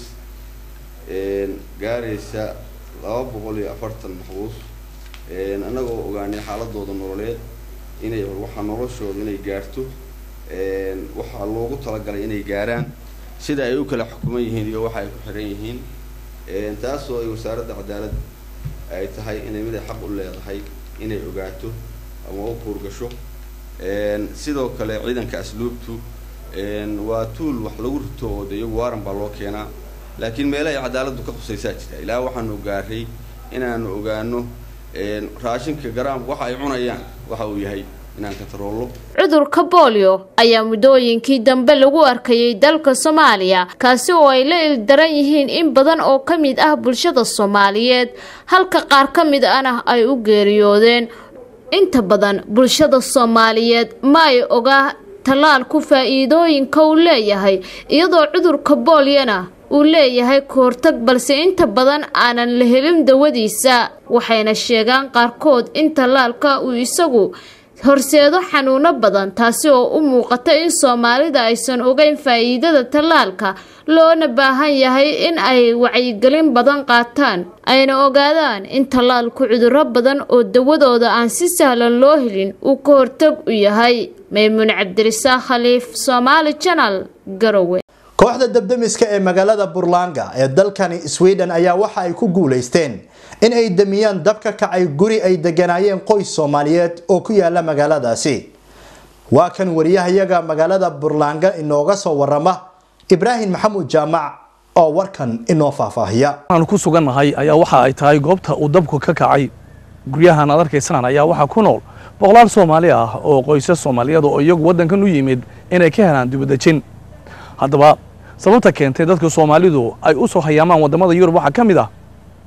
gaaraysa laba boqol iyo afartan maxbuus annagoo ogaanay xaaladooda nololeed inay waxaa noloshooda inay gaarto waxaa loogu talagalay inay gaaraan sida ay u kala xukuman yihiin iyo waxa ay ku xiran yihiin taasoo ay wasaaradda cadaalad ay tahay inay mid ay xaq u leedahay inay ogaato ama u kuurgasho sidoo kale ciidanka asluubtu waa tuul wax lagu rito oo de iyagu waaran baa loo keenaa laakiin meele ay cadaaladdu ka khusaysaa jirta ilaa waxaanu gaaray inaanu ogaano raashinka garaamka waxa ay cunayaan waxa uu yahay inaan ka taroollo
cudurka boolyo ayaa muddooyinkii dambe lagu arkayay dalka soomaaliya kaasi oo ay la ildaran yihiin in badan oo ka mid ah bulshada soomaaliyeed halka qaar ka mid ahna ay u geeriyoodeen inta badan bulshada soomaaliyeed ma ay ogaa tallaalku faa'iidooyinka uu leeyahay iyadoo cudurka boolyana uu leeyahay kahortag balse inta badan aanan la helin dawadiisa waxayna sheegaan qaarkood in tallaalka uu isagu
horseedo xanuuno badan taasi oo u muuqata in soomaalida aysan ogeyn faa'iidada tallaalka loona baahan yahay in ay wacyigelin badan qaataan ayna ogaadaan in tallaalku cudurro badan oo dawadooda aan si sahlan loo helin uu ka hortag u yahay maymuun cabdirisaaq khaliif soomaali janal garowe
kooxda dabdemiska ee magaalada burlanga ee dalkani sweden ayaa waxa ay ku guulaysteen in ay damiyaan dab ka kacay guri ay deganaayeen qoys soomaaliyeed oo ku yaala magaaladaasi waa kan wariyahayaga magaalada burlanga inooga soo warama ibraahim maxamuud jaamac oo warkan inoo faahfaahiya
waxaan ku sugannahay ayaa waxa ay tahay goobta uu dabku ka kacay guryahan aad arkaysaan ayaa waxaa ku nool boqolaal soomaali ah oo qoysas soomaaliyeed oo iyagu waddankan u yimid inay ka helaan dibadejin haddaba sababta keentay dadka soomaalidu ay u soo hayaamaan waddamada yurub waxaa ka mid ah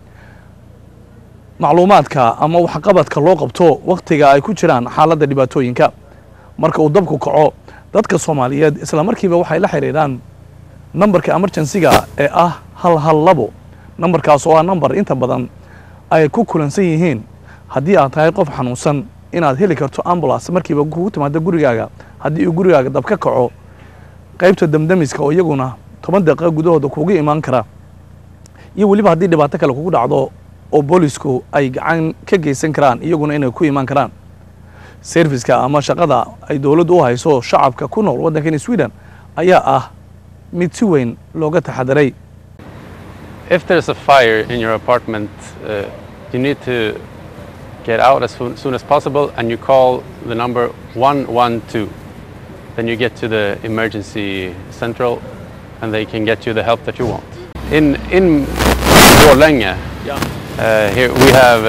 macluumaadka ama waxqabadka loo qabto wakhtiga ay ku jiraan xaaladda dhibaatooyinka marka uu dabku kaco dadka soomaaliyeed isla markiiba waxay la xidhiidhaan nambarka emergensiga ee ah hal hal labo nambarkaas oo ah nambar inta badan ay ku kulansan yihiin haddii aad tahay qof xanuunsan inaad heli karto ambulance markiiba kugu timaado gurigaaga haddii uu gurigaaga dab ka kaco qaybta damdamiska oo iyaguna toban daqiiqo gudahooda kuugu imaan kara iyo weliba haddii dhibaato kale kugu dhacdo oo boolisku ay gacan ka geysan karaan iyaguna inay ku imaan karaan serviska ama shaqada ay dowladdu u hayso shacabka ku nool waddankani sweden ayaa ah mid si weyn looga taxadiray
If there's a fire in your apartment, uh, you need to get out as soon, soon as possible and you call the number 112. Then you get to the emergency central and they can get you the help that you want. In, in Borlänge, uh, here we have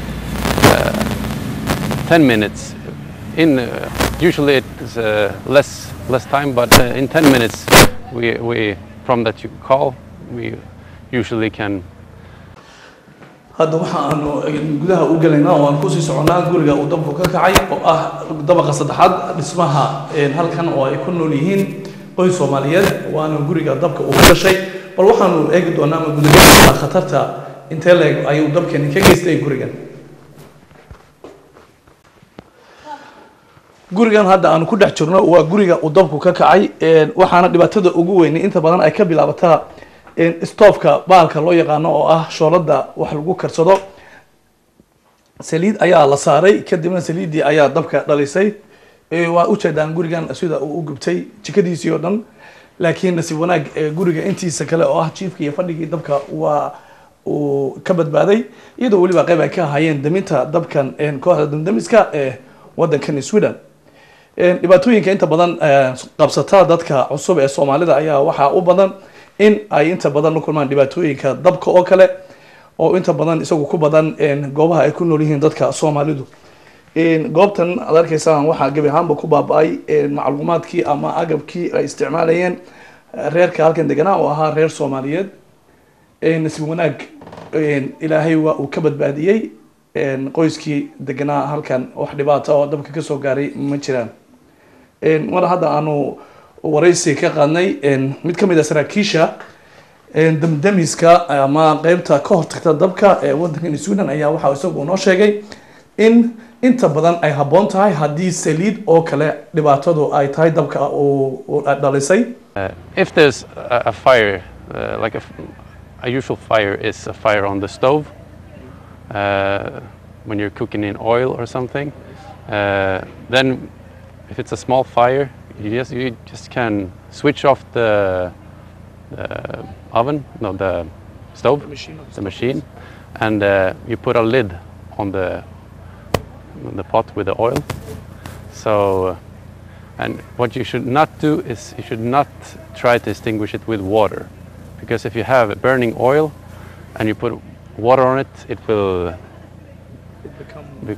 uh, 10 minutes. In, uh, usually it's uh, less, less time, but uh, in 10 minutes we, we, from that you call, we usually can
hadda waxa aanu gudaha u gelaynaa oo aan kusii soconnaa guriga uu dabku ka kacay oo ah dabaqa saddexaad dhismaha halkan oo ay ku nool yihiin qoys soomaaliyeed waana guriga dabka uu ka dhashay bal waxaanu eegi doonaa ama gudagelaa khatarta intee leeg ayuu dabkani ka geystay gurigan gurigan hadda aanu ku dhex jirno waa guriga uu dabku ka kacay waxaana dhibaatada ugu weynay inta badan ay ka bilaabataa stoofka baalka loo yaqaano oo ah shoolada wax lagu karsado saliid ayaa la saaray kadibna saliiddii ayaa dabka dhalisay waa ujeedaan gurigan sida uu u gubtay jikadiisii oo dhan laakiin nasiib wanaag guriga intiisa kale oo ah jiifka iyo fadhigii dabka waa uu ka badbaaday iyadoo weliba qayb ay ka ahaayeen daminta dabkan kooxda damdamiska ee waddankan sweden dhibaatooyinka inta badan qabsata dadka cusub ee soomaalida ayaa waxaa u badan in ay inta badan la kulmaan dhibaatooyinka dabka oo kale oo inta badan isagu ku badan goobaha ay ku nool yihiin dadka soomaalidu goobtan aad arkaysaan waxaa gebi ahaanba ku baaba-ay macluumaadkii ama agabkii ay isticmaalayeen reerka halkan deganaa oo ahaa reer soomaaliyeed nasiib wanaag ilaahay waa uu ka badbaadiyey qoyskii deganaa halkan wax dhibaata oo dabka kasoo gaaray ma jiraan mar hadda aanu waraysi ka qaadnay mid ka mid a saraakiisha damdamiska ama qeybta ka hortagta dabka ee waddankan sweden ayaa waxaa isagu noo sheegay in inta badan ay habboon tahay haddii saliid oo kale dhibaatadu ay tahay dabka uu dhalisay
if there's a, a fire, uh, like a, f- a usual fire is a fire on the stove, uh, when you're cooking in oil or something, uh, then if it's a small fire, you just you just can switch off the, the oven, no, the stove, the machine, and uh, you put a lid on the on the pot with the oil. So, uh, and what you should not do is you should not try to extinguish it with water, because if you have burning oil and you put water on it, it will. be-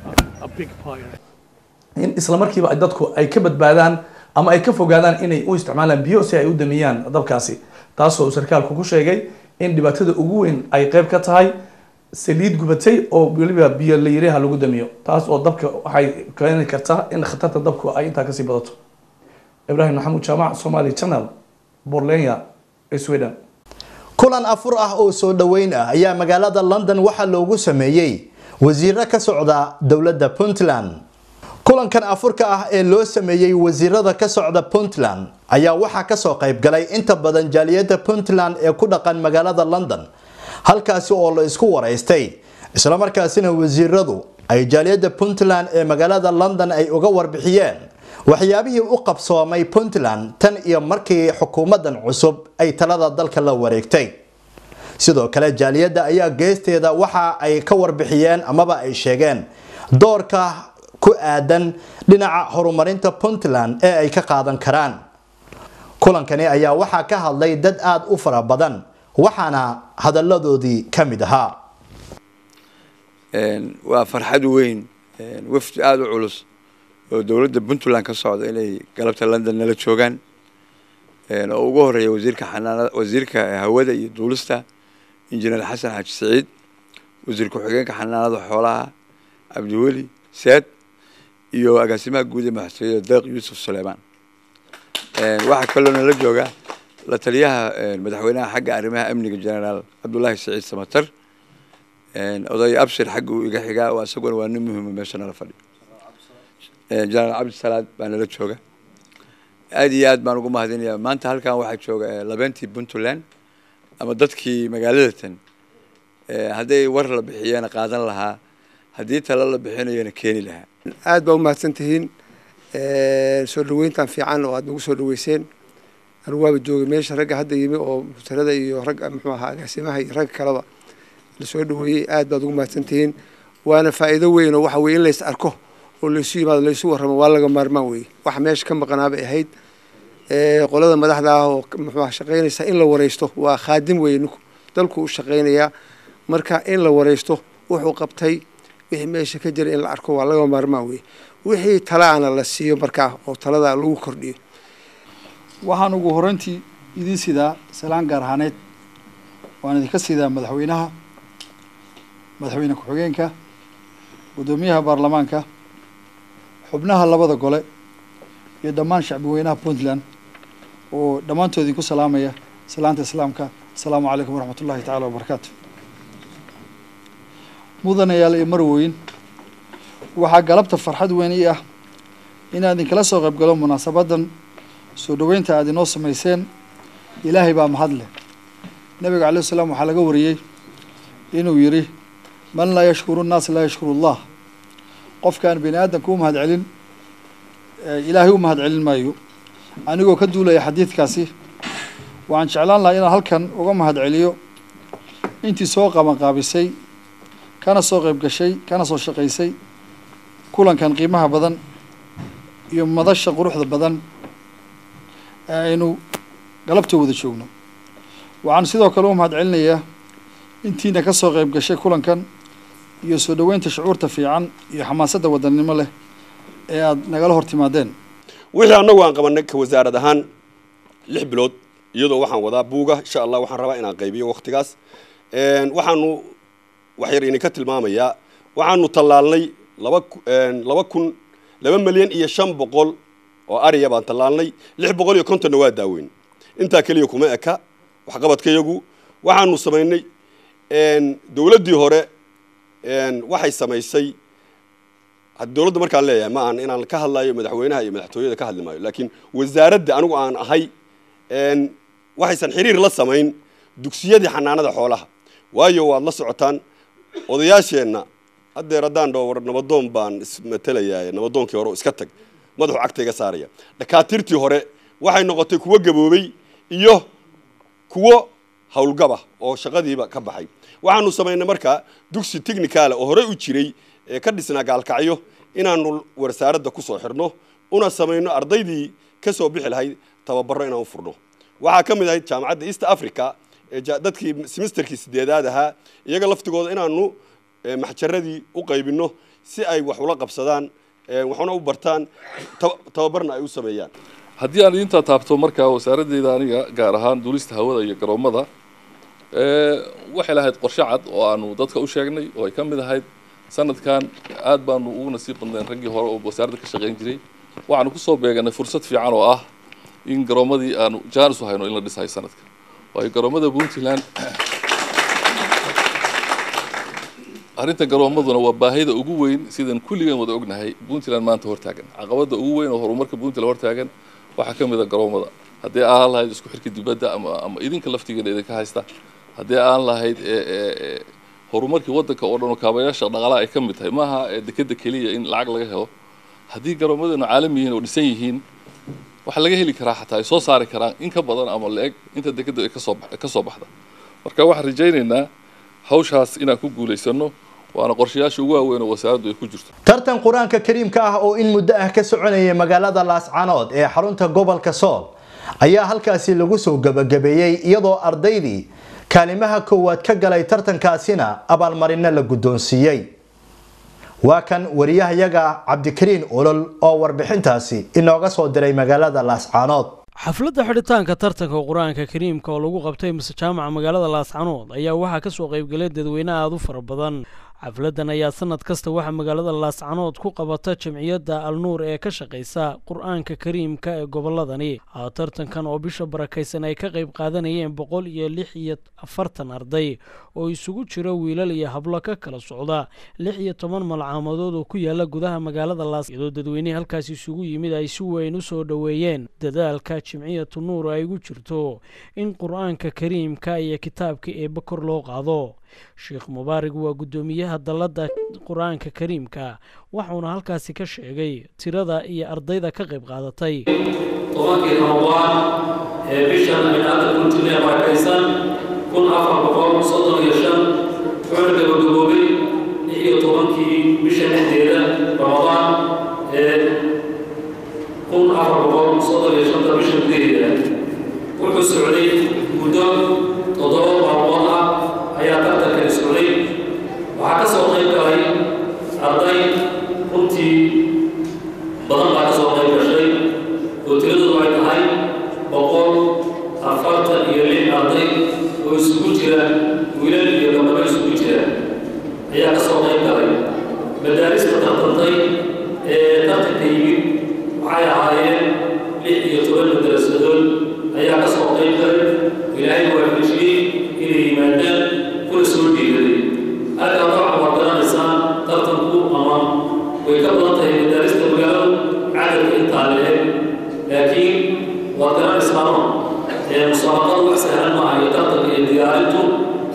in isla markiiba ay dadku ay ka badbaadaan ama ay ka fogaadaan inay u isticmaalaan biyo si ay u damiyaan dabkaasi taasoo uu sarkaalku ku sheegay in dhibaatada ugu weyn ay qayb ka tahay saliid gubatay oo weliba biyo la yiraha lagu damiyo taas oo dabka waxay keeni kartaa in khatarta dabku ay intaa kasii badato ibraahim maxamuud jaamac somali channel borlenya sweden
kulan afur ah oo soo dhoweyn ah ayaa magaalada london waxaa loogu sameeyey wasiiro ka socda dowladda puntland kulankan afurka ah ee loo sameeyey wasiirada ka socda puntland ayaa waxaa kasoo qaybgalay inta badan jaaliyada puntland ee ku dhaqan magaalada london halkaasi oo la isku waraystay islamarkaasina wasiiradu ay jaaliyada puntland ee magaalada london ay uga warbixiyeen waxyaabihii u qabsoomay puntland tan iyo markii xukuumadan cusub ay talada dalka la wareegtay sidoo kale jaaliyadda ayaa geesteeda waxa ay ka warbixiyeen amaba ay sheegeen doorka ku aadan dhinaca horumarinta puntland ee ay ka qaadan karaan kulankani ayaa waxaa ka hadlay dad aada u fara badan waxaana hadalladoodii ka mid ahaa
waa farxad weyn wafdi aada u culus oo dowladda puntland ka socda inay galabta london nala joogaan oo ugu horeeya wasiirka xanaanada wasiirka hawada iyo duulista injineer xasan xaaji saciid wasiir ku-xigeenka xanaanada xoolaha cabdiweli seed iyo agaasimaha guud ee madaxtooyada deeq yuusuf suleymaan waxaa kaloo nala jooga la taliyaha madaxweynaha xagga arrimaha amniga generaal cabdullaahi saciid samatar oday abshir xagga uu iga xigaa oo isaguna waa nin muhima meesha nala fadhiyo generaal cabdisalaad baa nala jooga aad iyo aad baan ugu mahadinayaa maanta halkan waxaa jooga labeentii puntland ama dadkii magaalada tan hadday war la bixiyana qaadan lahaa haddii talo la bixinayona keeni lahaa
aad baa u mahadsan tihiin soo dhaweyntan fiican oo aad nagu soo dhaweyseen anigu waaba joogay meesha ragga hadda yimi oo mutarada iyo ragga muxuu ahaa agaasimaha iyo ragga kaleba lasoo dhaweeyey aad baad ugu mahadsan tihiin waana faa'iido weyn oo waxa weye in lays arko oo laysu yimaado laysu warramo waa laga maarmaan weeye waxa meesha ka maqanaa bay ahayd qolada madaxda ah oo muxuu aha shaqaynaysa in la wareysto waa khaadim weeye ninku dalku u shaqaynayaa marka in la wareysto wuxuu qabtay wixii meesha ka jira in la arko waa laga maarmaan weeye wixii talaana la siiyo markaa oo talada lagu kordhiyo
waxaan ugu horreyntii idiin sidaa salaan gaar ahaaneed waan idinka sidaa madaxweynaha madaxweyne ku-xigeenka guddoomiyaha baarlamaanka xubnaha labada gole iyo dhammaan shacbi weynaha puntland oo dhammaantood idinku salaamaya salaanta islaamka asalaamu calaykum waraxmat ullahi tacala wabarakaatu mudanayaal iyo marweyn waxaa galabta farxad weyn ii ah inaan idinkala soo qayb galo munaasabadan soo dhaweynta aad inoo samayseen ilaahay baa mahad leh nabiga calayh salaam waxaa laga wariyey inuu yidhi man laa yashkuru nnaas laa yashkuru allah qofkaan bini aadamka u mahad celin ilaahay u mahad celin maayo anigoo ka duulaya xadiidkaasi waxaan jeclaan lahaa inaan halkan uga mahad celiyo intii soo qabanqaabisay kana soo qayb gashay kana soo shaqaysay kulankan qiimaha badan iyo madasha quruxda badan ee aynu galabta wada joogno waxaan sidoo kale u mahad celinayaa intiina ka soo qayb gashay kulankan iyo soo dhaweynta shucuurta fiican iyo xamaasadda wadannimo leh ee aada nagala hor timaadeen
wixii annagu aan qabanay ka wasaarad ahaan lix bilood iyadoo waxaan wadaa buuga insha allah waxaan rabaa inaan qaybiyo waktigaas waxaanu waxyar idinka tilmaamayaa waxaanu tallaalnay laba laba kun laba milyan iyo shan boqol oo ariya baan tallaalnay lix boqol iyo kontonna waa daaweyn intaa keliya kuma eka waxqabadkayagu waxaanu samaynay dowladdii hore waxay samaysay dowladda markaan leeyahay ma aan inaan ka hadlayo madaxweynaha iyo madaxtooyada ka hadli maayo laakiin wasaaradda anigu aan ahay waxaysan xiriir la samayn dugsiyadii xanaanada xoolaha waayo waad la socotaan odayaasheenna haddeer haddaan dhaho war nabadoon baan ismatelayaa nabadoonkii hore oo iska tag madaxu cagta iga saaraya dhakaatiirtii hore waxay noqotay kuwo gaboobay iyo kuwo howlgaba oo shaqadiiba ka baxay waxaanu samaynay markaa dugsi technicaala oo horey u jiray ee ka dhisnaa gaalkacyo inaanu wasaaradda ku soo xirno una samayno ardaydii ka soo bixi lahayd tababarro inaan u furno waxaa ka mid ahayd jaamacadda east africa ee dadkii semesterkii sideedaad ahaa iyaga laftigooda inaanu maxjaradii u qaybinno si ay wax ula qabsadaan waxuna u bartaan tababarna ay u sameeyaan
haddii aan idintaa taabto markaa wasaaraddeeda aniga gaar ahaan duulista hawada iyo garoomada waxay lahayd qorshe cad oo aanu dadka u sheegnay oo ay ka mid ahayd sanadkan aad baanu ugu nasiib badnayn raggii hore oo wasaaradda ka shaqayn jiray waxaanu kusoo beeganay fursad fiican oo ah in garoomadii aanu jaanis u hayno in la dhisayo sanadka waayo garoomada puntland arrinta garoomaduna waa baahida ugu weyn sidaan kulligan wada ognahay puntland maanta hortaagan caqabada ugu weyn oo horumarka puntland hortaagan waxaa ka mid a garoomada haddii aan lahayd isku xirka dibadda ama ama idinka laftigeena idinka haysta haddii aan lahayd horumarkii waddanka oo dhan oo kaabayaasha dhaqaalaha ay ka mid tahay maaha dekeda keliya in lacag laga helo haddii garoomadeenu caalami yihiin oo dhisan yihiin waxaa laga heli karaa xataa ay soo saari karaan in ka badan ama la-eg inta dekeda ay kasoo ka soo baxda marka waxaan rajaynaynaa hawshaas inaan ku guulaysano waana qorshayaasha ugu waaweyn oo wasaaraddu ay ku jirto
tartan qur-aanka kariimka ah oo in muddo ah ka soconayay magaalada laascanood ee xarunta gobolka sool ayaa halkaasi lagu soo gabagabeeyey iyadoo ardaydii kaalimaha koowaad ka galay tartankaasina abaalmarino la guddoonsiiyey waa kan wariyahayaga cabdikariin olol oo warbixintaasi inooga soo diray magaalada laascaanood
xafladda xidhitaanka tartanka qur-aanka kariimka oo lagu qabtay mise jaamaca magaalada laascanood ayaa waxaa kasoo qaybgalay dadweyne aada u fara badan xafladdan ayaa sanad kasta waxaa magaalada laascanood ku qabata jamciyadda alnuur ee ka shaqaysa qur-aanka kariimka ee gobolladani tartankan oo bisha barakaysan ay ka qayb qaadanayeen boqol iyo lix iyo afartan arday oo isugu jira wiilal iyo hablo ka kala socda lix iyo toban malcaamadood oo ku yaala gudaha magaalada laas iyadoo dadweynihii halkaas isugu yimid ay si weyn u soo dhoweeyeen dadaalka jimciyatu nuur ay ugu jirto in qur-aanka kariimka iyo kitaabka eebba kor loo qaado sheekh mubaarig waa guddoomiyaha dalladda qur-aanka kariimka waxuuna halkaasi ka sheegay tirada iyo ardayda ka qayb qaadatay
tobankii ramadaan ee bishan ay hadda kuntilee barakaysan kun afar boqol soddon iyo shan wuxuuna gabagaboobay lix iyo tobankii bisha dhexdeeda ramadaan ee kun afar boqol soddon iyo shanta bisha gudaheeda wuxuu socday muddo toddoba maalmood ah ayaa tartankani socday waxaa ka soo qayb galay arday runtii badan baa ka soo qayb gashay oo tiradoodu ay tahay boqol afartan iyo lix arday oo isugu jira wiilal iyo gabdhabo isugu jira ayaa ka soo qayb galay madaarista tartantay ee tartanka yimid waxay ahaayeen lix iyo toban madarasadood ayaa ka soo qayb galay ilaahay waafajiyey inay yimaadaan kuna soo dhiigaday halkaa nooca waad garanaysaan tartanku ama way ka badan tahay madaarista magaaladu cadadka intaa leeg laakiin waad garanaysaano musaabaqadu wax sahlan maaha iyo tartanka iyo diyaarintu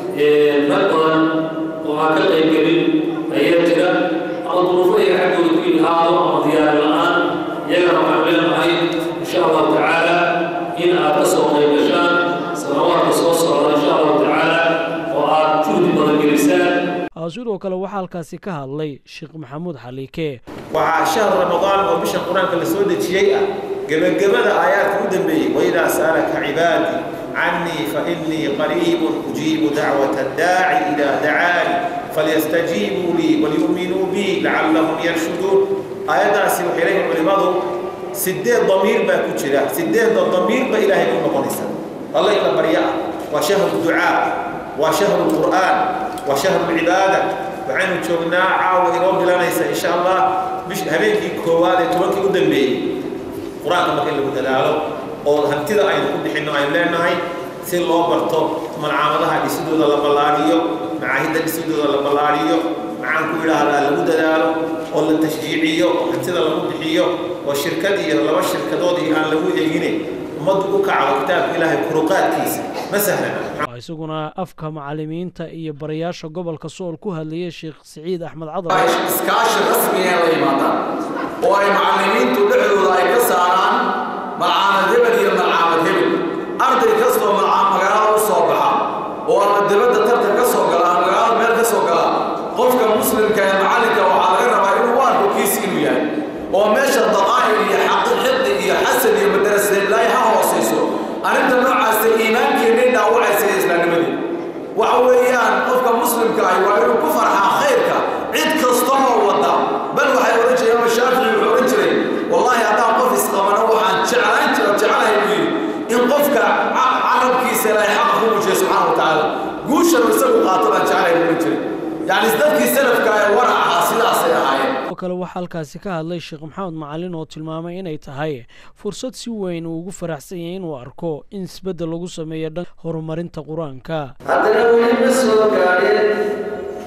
rag badan oo aan ka qayb gelin ayaa jira ama duruufo iyaga xaggooda ku yimi aado ama diyaari la-aan iyagana waxaan leenahay insha allahu tacaala in aad ka soo qayb gashaan sanawaadka soo socda insha allahu tacaala oo aad juhdi badan gelisaan
sidoo kale waxaa halkaasi ka hadlay sheekh maxamuud xaliike
waxaa shahru ramadaan oo bisha qur-aanka la soo dejiyey ah gebagabada aayaadka u dambeeyey waidaa sa'alaka cibaadii cannii fainii qariibun ujiibu dacwata daaci idaa dacaani falyastajiibuu lii walyu'minuu bii lacallahum yarshuduun aayaddaasi waxay leeyihin culimmadu sideed damiir baa ku jira sideedda damiirba ilaahay ku noqonaysa alla in la barya ah waa shahru ducaa waa shahru qur'aan waa shahru cibaada waxaynu joognaa caawa inoo bilanaysa insha allah bish habeenkii koowaad ee tobankii u dambeeyey qur-aanka marka in lagu dadaalo oo hantida aynu ku bixinno aynu leenahay si loo barto malcaamadaha dhisidooda la ballaadhiyo macaahidda dhisidooda la ballaadhiyo maxaan ku idhaahdaa lagu dadaalo oo la tashjiiciyo oo hantida lagu bixiyo oo shirkad iyo laba shirkadood iyo aan lagu eegine ummaddu u kacdo kitaabka ilaahay kuruqaadkiisa ma sahlana
isaguna afka macalimiinta iyo barayaasha gobolka sool ku hadlayay sheekh siciid axmed cadar
iskaashi rasmiga la yimaadaan oo ay macalimiintu dhexdooda ay ka saaraan malcaamad hebel iyo malcaamad hebel arday kastoo magaalada u soo baxa oo ama dibadda tartan ka soo gala ama magaalada meel ka soo gala qofka muslimka ee macalinka waxaa laga rabaa inuu u arko kiis inuu yahay oo meesha daqaa'ir iyo xaqi iyo xasad iyo madarasleilaahi ha hoosayso arrinta noocaasa iimaankeennay dhaawacaysa ee islaamnimadii waxa weeyaan qofka muslimka ahi waa inuu ku farxaa khayrka cid kasta oo wada bal waxay odhan jireen ama shaafici wuxuu odhan jiray wallaahi haddaan qof isqabano waxaan jeclaan jira jecelahay buu yidhi in qofka carabkiisa ilaahay xaqa ku muujiya subxaana wa tacaala guushanu isagu qaato baan jecelahay buu odhan jiray yacni dadkii salafka ee warac ahaa sidaasay ahaayeen
sidoo kale waxaa halkaasi ka hadlay sheekh maxamed macalin oo tilmaamay inay tahay fursad si weyn uu ugu faraxsan yahay inuu arko in isbeddel lagu sameeyo dhan horumarinta qur-aanka
haddana weli ma soo gaadheen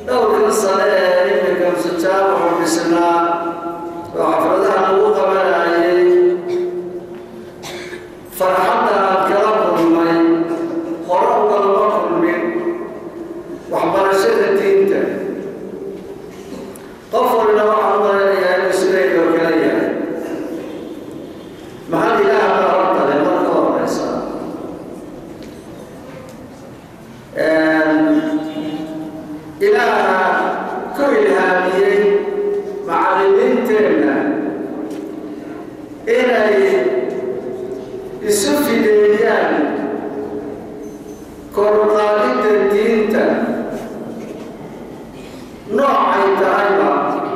dhowrkan sane ee iminka musajaab wuxuu dhisnaa oo xafladaha lagu qabanayay farxadda aan kala kulmay hore ugalama kulmin waxbarashada diinta qof walina waxaan u maleynayaa inuu sidaydoo kale yahay maxal ilaah baa hortale marka horeysa ilaaha ku ilhaamiyey macallimiinteenna inay isu fideeyaan koruqaadidda diinta noocay tahayba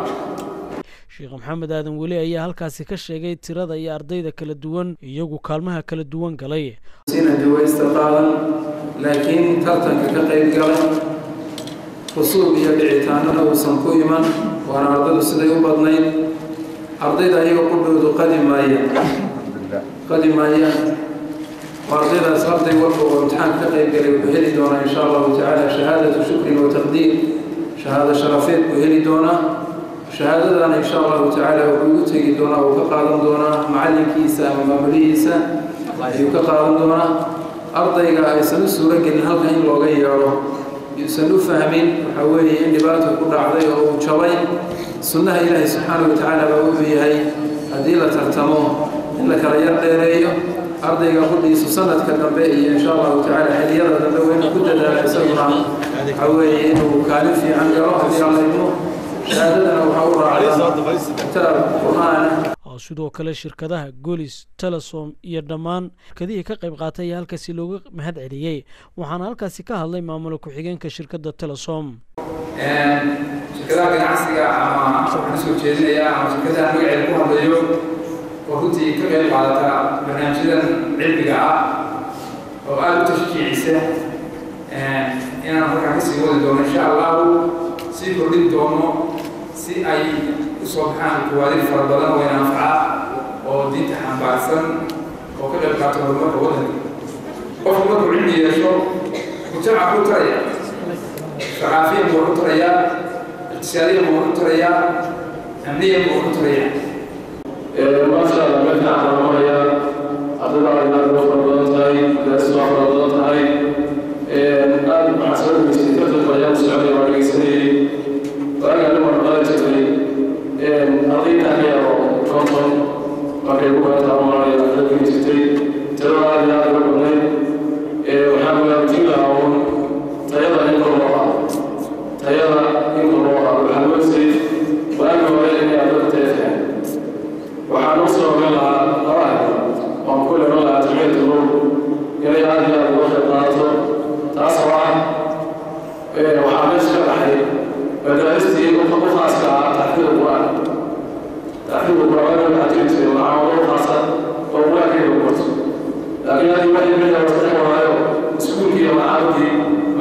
sheekh maxamed aadan weli ayaa halkaasi ka sheegay tirada iyo ardayda kala duwan iyagu kaalmaha kala duwan galay
sina duwaysta qaadan laakiin tartanka ka qayb galay rusuub iyo dhicitaanana uusan ku iman waana ardaydu siday u badnayd ardayda ayaga qudhoodu qadi maayaan qadi maayaan waa ardaydaas arday walba oo imtixaan ka qayb galay wuxuu heli doonaa insha allahu tacaala shahaadatu shukrin wa taqdiir shahaado sharafeed buu heli doonaa shahaadadana insha allahu tacaala wuxuu ugu tegi doonaa uu ka qaadan doonaa macallinkiisa ama maamulihiisa ayuu ka qaadan doonaa ardayga aysan u suuro gelin halka in looga yeedho yuusan u fahmin waxa weeye in dhibaata ku dhacday oo uu jabay sunnaha ilaahi subxaana wa tacaala baa wuxuu yahay haddii la tartamo in la kala yar dheereeyo ardayga qudhiisu sanadka dambe iyo insha allahu tacaala xiliyada dambe waa inuu ku dadaala isaguna waxa weeye inuu kaalin fiican galo haddii alla idmo shahaadadana waxaa u raacdaa kitaab qur-aana
oo sidoo kale shirkadaha golis telesom iyo dhammaan shirkadihii ka qayb qaatay ayaa halkaasi looga mahad celiyey waxaana halkaasi ka hadlay maamula ku-xigeenka shirkadda telesom
shirkadaha ganacsiga ama waxaan usoo jeedinayaa ama shirkadaha magaceeda ku hadlayo oo runtii ka qayb qaadata barnaamijyadan cilmiga ah oo aada u tashjiicisa inaan halkaa kasii wadi doono insha allahu sii kordhin doono si ay usoo baxaan kuwaadir fara badan oo inanfaca oo diinta xambaarsan oo ka qayb qaata horumarka waddanka qofku markuu cilmi yeesho mujtamaca ku taraya ثقافيا وحطريا اقتصاديا وحطريا أمنيا وحطريا
ما شاء الله بدنا على مريا أتدعى إلى الوفر بلانتاي الأسواق بلانتاي الآن مع سبب الاستيقاظ البيان السعودية والرئيسية وأنا لما رأيت لي أعطينا هي كونتون وكيف كانت مريا الذي تتي ترى هذه هذا البنين وحنا نتيجة tayada in kor loo qaado tayada in kor loo qaado waxaa loo sii waagi hore inay ardada teefeen waxaa noo soo ogan lahaa laba arrimood waan ku iman lahaa jamciyadda low inay aad iyo aad uga qayb qaadato taas oo ah waxaa meesha ka baxay madaaristii u khaaska ah taxfiida qur-aan taxfiida qur-aan waxaa jiri jiray macaamado khaasa oo qur-aankayga ku barto laakiin haddii waxay meesha wasaxi waayo iskuulkii iyo macaamidii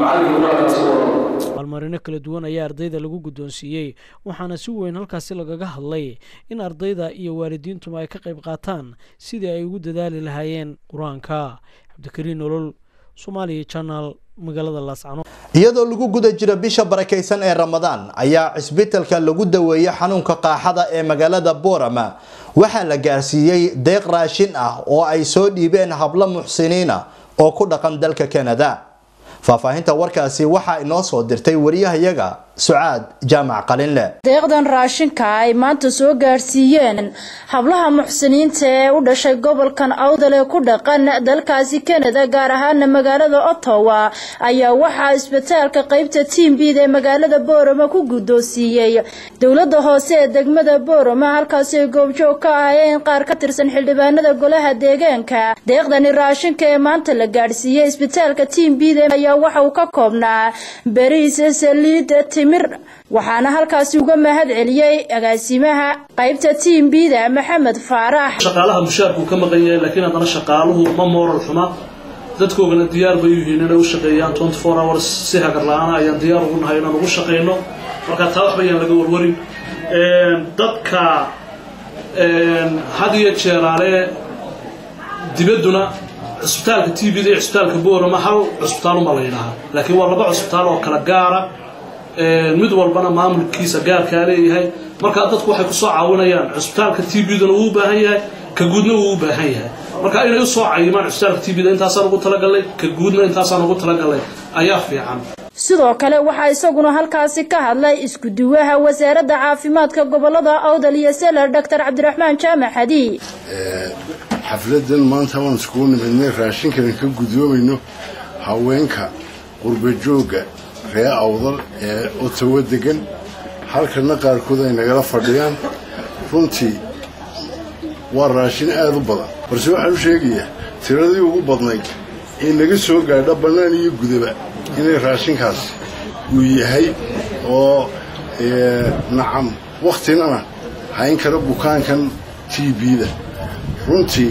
abaalmarino kala duwan ayaa ardayda lagu guddoonsiiyey waxaana si weyn halkaasi lagaga hadlay in ardayda iyo waalidiintuma ay ka qayb qaataan sidii ay ugu dadaali lahaayeen qur-aanka cabdikariin nolol somaaliya janal magaalada laascano
iyadoo lagu guda jiro bisha barakaysan ee ramadaan ayaa cisbitalka lagu daweeyey xanuunka qaaxada ee magaalada boorama waxaa la gaarsiiyey deeq raashin ah oo ay soo dhiibeen hablo muxsiniina oo ku dhaqan dalka kanada faahfaahinta warkaasi waxaa inoo soo dirtay wariyahayaga sucaad jaamac qalinle
deeqdan raashinka ay maanta soo gaadhsiiyeen hablaha muxsiniinta ee u dhashay gobolkan awdal ee ku dhaqan dalkaasi kanada gaar ahaana magaalada ottawa ayaa waxaa isbitaalka qeybta tiimbid ee magaalada boorama ku guddoonsiiyey dowlada hoose ee degmada boorama halkaasi ay goobjoog ka ahayeen qaar ka tirsan xildhibaanada golaha deegaanka deeqdani raashinka ee maanta la gaadhsiiyey isbitaalka tiimbid ayaa waxa uu ka koobnaa beriis saliid waxaana halkaasi uga mahad celiyey agaasimaha qaybta tiimbida maxamed faarax
shaqaalaha mushaarku ka maqan yahay laakiin haddana shaqaaluhu ma mooral xuma dadkoogana diyaar bay u yihiin inay u shaqeeyaan twenty four hours si hagar la-aana ayaan diyaar ugu nahay inaan ugu shaqeyno marka taa waxba ayaan laga warwarin dadka had iyo jeeraale dibadduna cusbitaalka t v da iyo cusbitaalka boorama hal cusbitaaluma la yidhahaa laakiin waa laba cusbitaal oo kala gaara mid walbana maamulkiisa gaarkaa leeyahay marka dadku waxay kusoo caawinayaan cusbitaalka t b-duna wuu u baahan yahay ka guudna wuu u baahan yahay marka inay usoo cayimaan cusbitaalka t b-da intaasaan ugu talagalay ka guudna intaasaan ugu talagalay ayaa fiican
sidoo kale waxaa isaguna halkaasi ka hadlay isku-duwaha wasaaradda caafimaadka gobolada awdal iyo seler doctor cabdiraxmaan jaamac xadi
xafladan maanta waan iskugu nimidnay raashinkan ka gudoomayno haweenka qurbajooga ree awdal ee otawo degan halkana qaarkood ay nagala fadhiyaan runtii waa raashin aada u badan balse waxaan u sheegayaa tiradii ugu badnayd ee naga soo gaadha bannaan iyo gudaba inay raashinkaasi uu yahay oo nacam wakhtinana hayn kara bukaankan t b-da runtii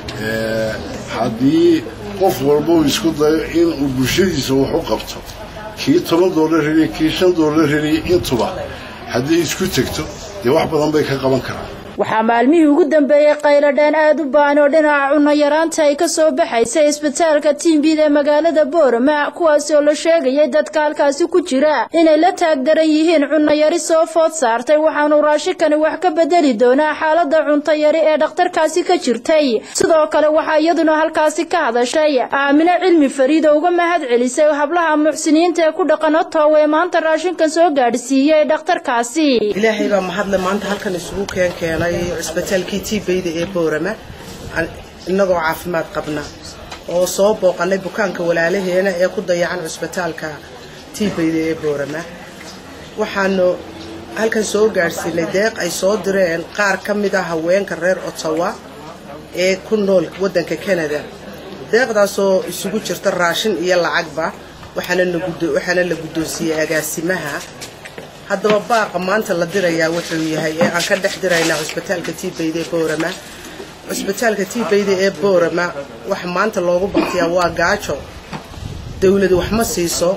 haddii qof walba uu isku dayo inuu bulshadiisa wax u qabto kii toban doolar heliya kii shan doolar heliya intuba haddii isku tegto dee wax badan bay ka qaban karaan
waxaa maalmihii ugu dambeeyey qayladheen aada u baan oo dhinaca cunno yaraanta ay ka soo baxaysay isbitaalka tiimbida ee magaalada boorama kuwaasi oo la sheegayay dadka halkaasi ku jira inay la taagdaran yihiin cunno yari soo food saartay waxaanu raashinkani wax ka bedeli doonaa xaaladda cunto yari ee dhakhtarkaasi ka jirtay sidoo kale waxaa iyaduna halkaasi ka hadashay aamino cilmi fariid oo uga mahad celisay hablaha muxsiniinta ee ku dhaqan otow ee maanta raashinkan soo gaadhsiiyey dhakhtarkaasi
ilaahay baa mahadle maanta halkan isugu keen keenay cisbitaalkii tiibeyda ee boorama innagoo caafimaad qabna oo soo booqanay bukaanka walaalaheena ee ku dayacan cisbitaalka tiibeyda ee boorama waxaanu halkan soo gaadhsiinay deeq ay soo direen qaar ka mid ah haweenka reer ottawa ee ku nool waddanka canada deeqdaasoo isugu jirta raashin iyo lacagba waxaana la guddoonsiiyey agaasimaha haddaba baaqa maanta la dirayaa wuxuu yahay ee aan ka dhex diraynaa cusbitaalka tiibeyda ee boorama cusbitaalka tiibeyda ee boorama waxa maanta loogu baktiyaa waa gaajo dawladu wax ma siiso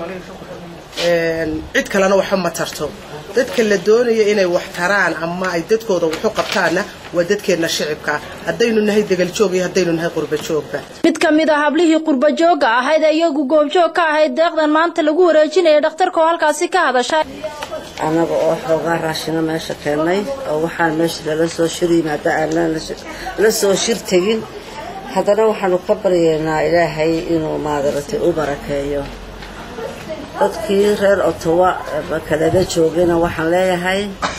cid kalena waxba ma tarto dadka la doonaya inay wax taraan ama ay dadkooda waxu qabtaanna waa dadkeenna shicibka haddaynu nahay degaljoog iyo haddaynu nahay qurbajoogba
mid ka mid a hablihii qurbajooga ahayd ee iyagu goobjoog ka ahayd deeqdan maanta lagu wareejinaya dhakhtarka oo halkaasi ka hadashay
annaga oo xoogaa raashino meesha keennay oo waxaan meesha lala soo shir yimaada aanan la soo shir tegin haddana waxaanu ka baryaynaa ilaahay inuu maadaragtay u barakeeyo dadkii reer otowa kalala joogayna waxaan leeyahay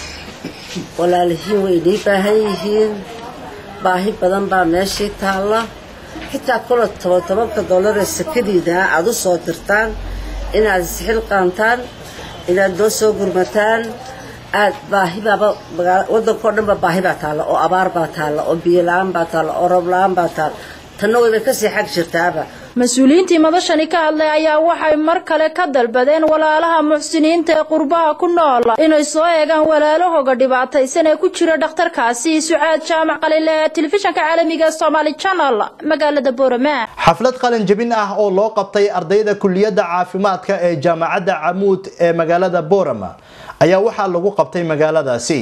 walaalihiin way inii baahan yihiin baahi badan baa meeshii taalla xitaa kula toban tobanka dollar ee sakadiida aad u soo dirtaan inaad isxil qaantaan inaad noo soo gurmataan aad baahibaaba waddankao dhanba baahi baa taalla oo abaar baa taalla oo biyo la-aan baa taalla oo roob la-aan baa taalla tanna wayba kasii xag jirtaaba
mas-uuliyiintii madashani ka hadlay ayaa waxay mar kale ka dalbadeen walaalaha muxsiniinta ee qurbaha ku nool inay soo eegaan walaalahooga dhibaataysan ee ku jira dhakhtarkaasi sucaad jaamac qalile ee telefishanka caalamiga somaali channel magaalada boorama
xaflad qalin jebin ah oo loo qabtay ardayda kuliyadda caafimaadka ee jaamacadda camuud ee magaalada boorama ayaa waxaa lagu qabtay magaaladaasi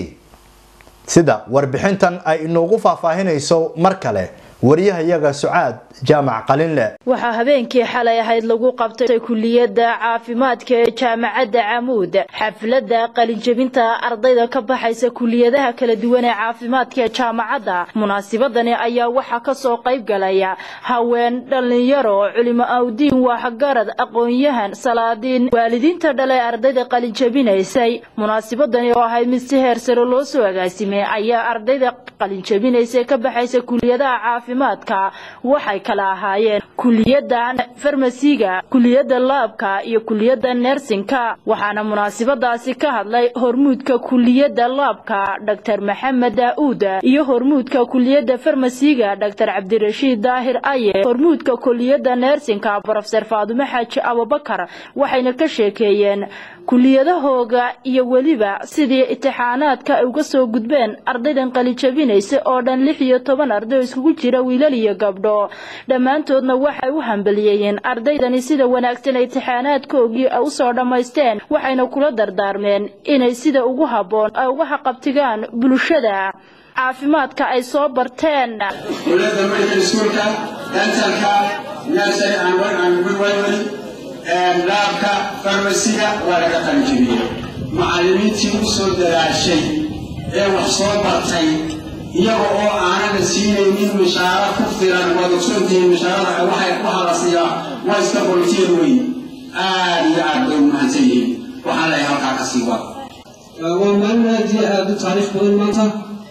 sida warbixintan ay inoogu faahfaahinayso mar kale wariyahayaga sucaad jaamac qalinle
waxaa habeenkii xalay ahayd lagu qabtay kuliyadda caafimaadka ee jaamacadda camuud xafladda qalinjebinta ardayda ka baxaysa kuliyadaha kala duwan ee caafimaadka ee jaamacadda munaasibadani ayaa waxaa kasoo qayb galaya haween dhallinyaro culimo awdiin waxgarad aqoon-yahan salaadiin waalidiinta dhale ardayda qalinjebinaysay munaasibadani oo ahayd mid si heer sare loo soo agaasimay ayaa ardayda qalinjebinaysa ka baxaysa kuliyadaha caafimaadka waxay kala ahaayeen kuliyadda farmasiga kuliyadda laabka iyo kuliyadda nersinka waxaana munaasibadaasi ka hadlay hormuudka kuliyadda laabka dr maxamed daa'uud iyo hormuudka kuliyadda farmasiga dr cabdirashiid daahir aye hormuudka kuliyadda nersinka brofeser faadume xaaji abubakar waxayna ka sheekeeyeen kuliyadahooga iyo weliba sidii itixaanaadka ay uga soo gudbeen ardaydan qalijabinaysa oo dhan lix iyo toban arday oo iskugu jira wiilal iyo gabdho dhammaantoodna waxay u hambaliyeeyeen ardaydani sida wanaagsan itixaanaadkoogii ay usoo dhammaysteen waxayna kula dardaarmeen inay sida ugu habboon ay uga haqabtigaan bulshada caafimaadka ay soo barteen
dowladda medical schoolka dentalka nursery and midwifery
laabka farmasiga waa laga qalinjibiyey macallimiintii u soo dadaashay ee wax soo bartay iyaga oo aanana siinaynin mishaaro ku filan waad ogsoontihiin mishaarada waxay ku hadasiyaa waa iska boltier weyn aad iyo aad bay umahadsan yihiin waxaan leeyahay halkaa ka sii wada
waa maalin aad iyo aad u taariikh badan maanta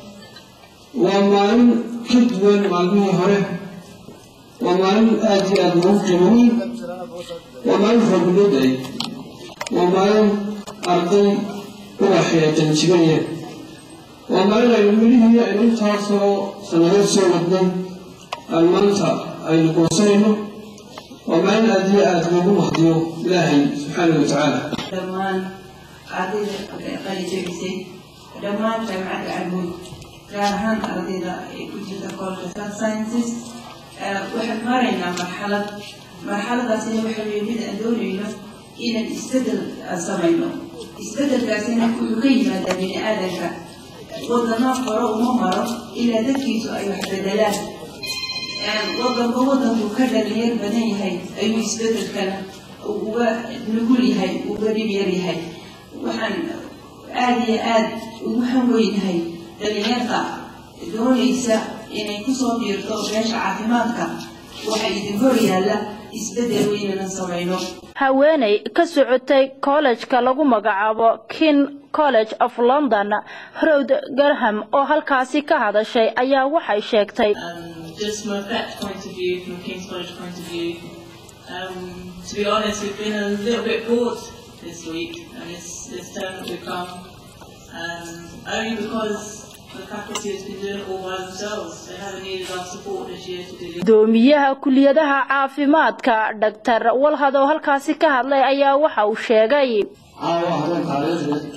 waa maalin ka duwan maalmihii hore waa maalin aad iyo aad loogu qiimeeyey waa maalin roobulooday waa maalin arday ubaxee janjibaya waa maalin aynu midhihii aynu intaasoo sannadood soo wadnay aan maanta aynu goosanayno waa maalin aad iyo aad loogu mahdiyo ilaahay subxaana wa tacaala
dhammaan ardayda qalijabisay dhammaan jaamacadda camuud gaar ahaan ardayda ee ku jirta college of health sciences waxaan maraynaa marxalad marxaladaasina waxa weeye mid aan doonayno inaan isbedel samayno isbedelkaasina wuxuu ka yimaadaa bini aadanka wadano hore uma maro ilaa dadkiisu ay wax bedelaan wadanba wadanku ka dhalinyar badan yahay ayuu isbedelkana uga nugul yahay uga dhib yar yahay waxaan aada iyo aad ugu hanweynahay dhalinyarta doonaysa inay kusoo biirto meesha caafimaadka waxa idin hor yaalla isbedel weynana samayno
haweeney ka socotay kollejka lagu magacaabo kin college of london rowd garham oo halkaasi ka hadashay ayaa waxay sheegtay
just from a fact point of view, from King's College point of view, um, to be honest, we've been a little bit bored this week and this, this term that we've come, um, only because the faculty has been doing it all by themselves. They haven't needed our support this year to do it.
gudoomiyaha kuliyadaha caafimaadka dhaktar walhad oo halkaasi ka hadlay ayaa waxa uu sheegay
caawa habeen taariikhdeed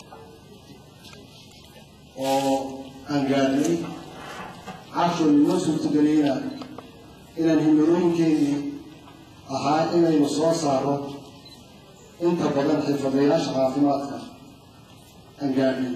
oo aan gaadhnay cashoo inoo suurtageliyna inaan himilooyinkeenii ahaa inaynu soo saaro inta badan xirfadayaasha caafimaadka aan gaadhnay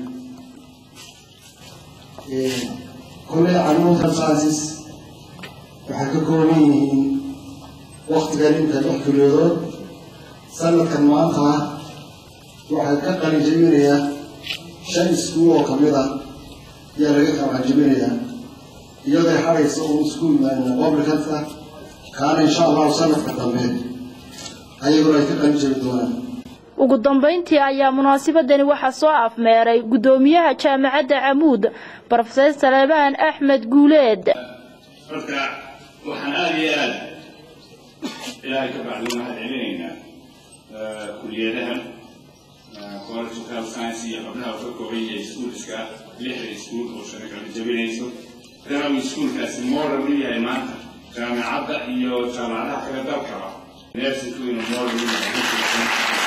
kolley canuud health sciences waxay ka kooban yihiin waktigan inta lix kuliyadood sanadkan maanta ah waxay ka qalin jebinayaa shan iskuul oo kamid ah ayaa laga qalin jebinayaa iyadoo xaraysa uun isku yimaadna public healthka kaana insha allahu sanadka dambe ayaguna ay ka qalin jebi doonaan
ugu dambayntii ayaa munaasabadani waxaa soo afmeeray gudoomiyaha jaamacadda camuud brofeser salebaan axmed guuleed
marka waxaan aada iyo aada ilaahay ka bacdi mahad celinaynaa kuliyadahan college of health science iyo xubnaha uu ka kooban yahay iskuulska lixda iskuul oo shana kala jabinayso maadaama uu iskuulkaasi modern u yahay maanta jaamacadda iyo jaamacadaha kale dalkaba nersinku inuu modern u yahay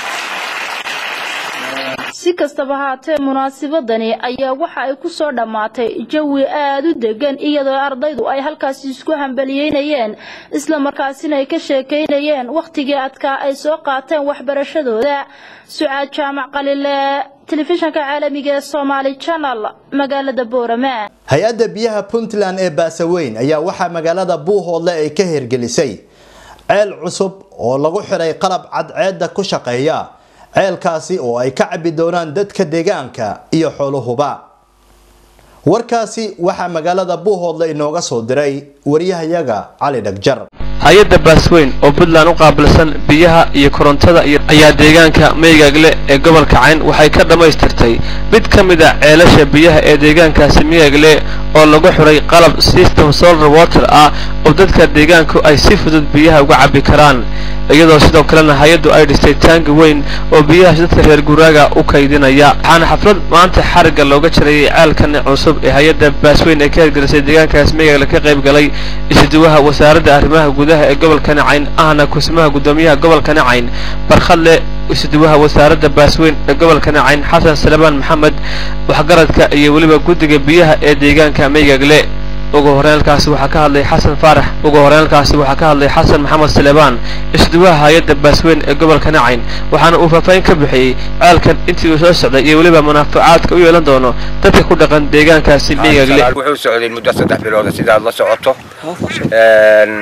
si kastaba haatee munaasabadani ayaa waxa ay ku soo dhammaatay jawi aada u degan iyadoo ardaydu ay halkaasi isku hambaliyeynayeen isla markaasina ay ka sheekeynayeen wakhtigii adkaa ay soo qaateen waxbarashadooda sucaad jaamac qalile telefishanka caalamiga ee somaali channel magaalada boorama
hay-adda biyaha puntland ee baasaweyn ayaa waxaa magaalada buuhoodle ay ka hirgelisay ceel cusub oo lagu xiray qalab cadceedda ku shaqeeya ceelkaasi oo ay ka cabbi doonaan dadka deegaanka iyo xooluhuba warkaasi waxaa magaalada buuhoodle inooga soo diray wariyahayaga cali dhagjar
hay-adda baasweyn oo puntland u qaabilsan biyaha iyo korontada ayaa deegaanka meygaagle ee gobolka cayn waxay ka dhammaystirtay mid ka mid a ceelasha biyaha ee deegaankaasi meygagle oo lagu xiray qalab system solar water ah oo dadka deegaanku ay si fudud biyaha uga cabbi karaan iyadoo sidoo kalena hay-addu ay dhistay taangi weyn oo biyahaas dadka reer guraaga u kaydinaya waxaana xaflad maanta xarigga looga jarayay ceelkan cusub ee hay-adda baasweyn ee ka hirgelisay deegaankaas meygagle ka qayb galay isuduwaha wasaaradda arrimaha gudaha ee gobolka nacayn ahna kusimaha guddoomiyaha gobolka nacayn barkhadle isuduwaha wasaaradda baasweyn ee gobolka nacayn xasan salebaan maxamed waxgaradka iyo weliba guddiga biyaha ee deegaanka meygagle ugu horeelkaasi waxaa ka hadlay xasan faarax ugu horeelkaasi waxaa ka hadlay xasan maxamed salebaan isduwaha hay-adda baasweyn ee gobolka nacayn waxaana uu faahfaahin ka bixiyey ceelkan intii uu soo socday iyo weliba munaafacaadka u yeelan doono dadka ku dhaqan deegaankaasi meygagle
wuxuu socday muddo saddex bilooda sidaad la socoto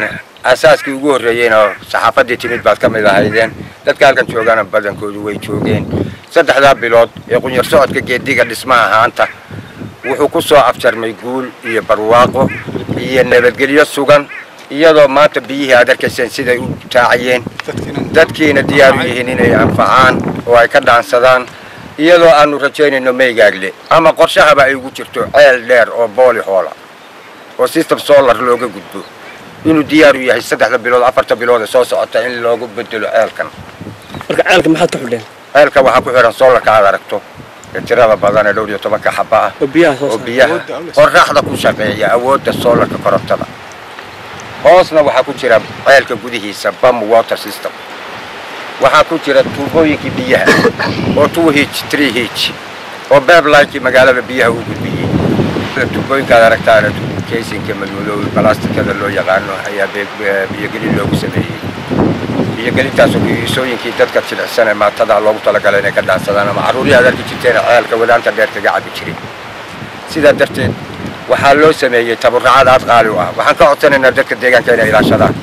asaaskii ugu horreeyeyna saxaafaddii timid baad ka mid ahaydeen dadka halkan joogana badankoodu way joogeen saddexdaa bilood ee qunyar socodka geediga dhismaha haanta wuxuu ku soo afjarmay guul iyo barwaaqo iyo nabadgelyo sugan iyadoo maanta biyihii aad arkayseen siday u taacayeen dadkiina diyaar u yihiin inay anfacaan oo ay ka dhaansadaan iyadoo aanu rajaynayno meygaagle ama qorshahaba ay ugu jirto ceel dheer oo booli hoola oo system solar looga gudbo inuu diyaar u yahay saddexda bilood afarta bilood ee soo socota in loogu bedelo ceelkan
marka ceelka maxaad ka xidheen
ceelka waxaa ku xihan solarka aad aragto ee tirada badan ee dhowr iyo tobanka xaba ah
oo biyaha soo
oo
saara
biyaha qorraxda ku shaqeeya awoodda solarka korontada hoosna waxaa ku jira ceelka gudihiisa bam water system waxaa ku jira tuubooyinkii biyaha oo two h three h oo beblinkii magaalada biyaha u gudbiyey tuubooyinkaad aragtaana kaysinka madmadoow balastikada loo yaqaano ayaa be- biyogelin loogu sameeyey biyogelintaasoo kiisooyinkii dadka jilicsan ee maatada loogu talagalay inay ka dhaansadaan ama carruurihii aad arki jirteen ceelka wadaanta dheer kaga cabi jiray sidaa darteed waxaa loo sameeyey taburracad aad qaali u ah waxaan ka codsanaynaa dadka deegaanka inay ilaashadaan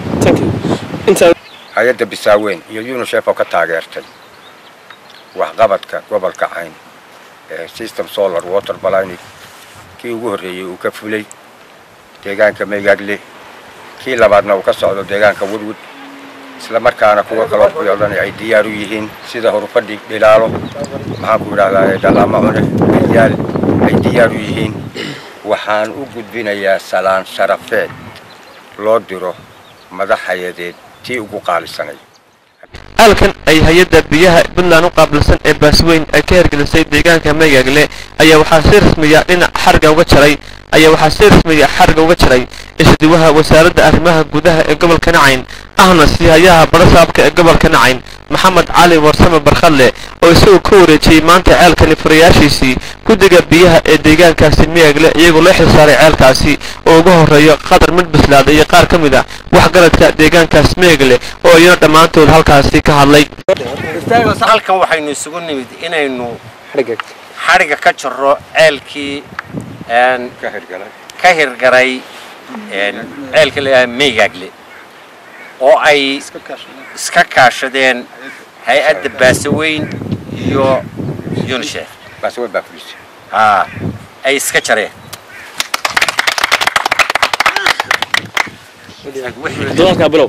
hay-adda bisaaweyn iyo unisef oo ka taageertay waxqabadka gobolka cayn ee system solar water balani kii ugu horreeyey uu ka fulay deegaanka meygaagle kii labaadna uu ka socdo deegaanka woodwood isla markaana kuwa kaloo kuyoodhan ay diyaar u yihiin sida horufadhi dhilaalo maxaan ku idhahdaa dhalaama cune ayaal ay diyaar u yihiin waxaan u gudbinayaa salaan sharafeed loo diro madax hay-adeed tii ugu qaalisanay
aalkan ay hay-adda biyaha puntland u qaabilsan ee baasweyn ay ka hirgelisay deegaanka meygaagle ayaa waxaa si rasmiya dhinac xarga uga jaray ayaa waxaa si rasmiya xarga uga jaray isdiwaha wasaaradda arrimaha gudaha ee gobolka nacayn ahna siihayaha barasaabka ee gobolka nacayn maxamed cali warsame barkhadle oo isagoo ka wareejiyey maanta ceelkani furayaashiisii guddiga biyaha ee deegaankaasi meegle iyagoo loo xilsaaray ceelkaasi oo uga horreeyo qadar mid bislaada iyo qaar ka mid ah waxgaradka deegaankaas meegle oo iyana dhammaantood halkaasi ka hadlay
halkan waxaynu isugu nimid inaynu xadhiga ka jarro ceelkii een, ka hirgaray een, ceelka la meygaagle oo ay iska kaashadeen hay-adda baasaweyn iyo unisef haa ay iska jareen
doonka bilow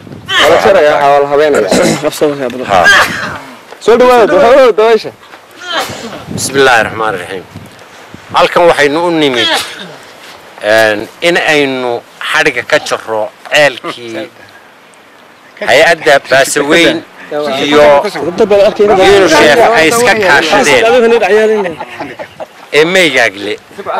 soo dhawaada dabaysha bismi illaahi raxmaan raxiim halkan waxaynu u nimid een, in aynu xadhiga ka jarro ceelkii hay-adda baasaweyn iyo unisef ay iska kaashadeen ee meygaagle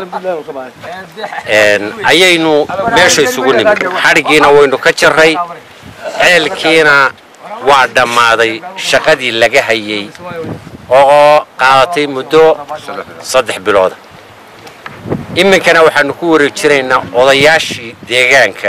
een, ayaynu meesha isugu nimid xadhigiina waynu ka jarray ceelkiina waa dhammaaday shaqadii laga hayay oo qaadatay muddo saddex bilooda iminkana waxaanu ku wareejinaynaa odayaashii deegaanka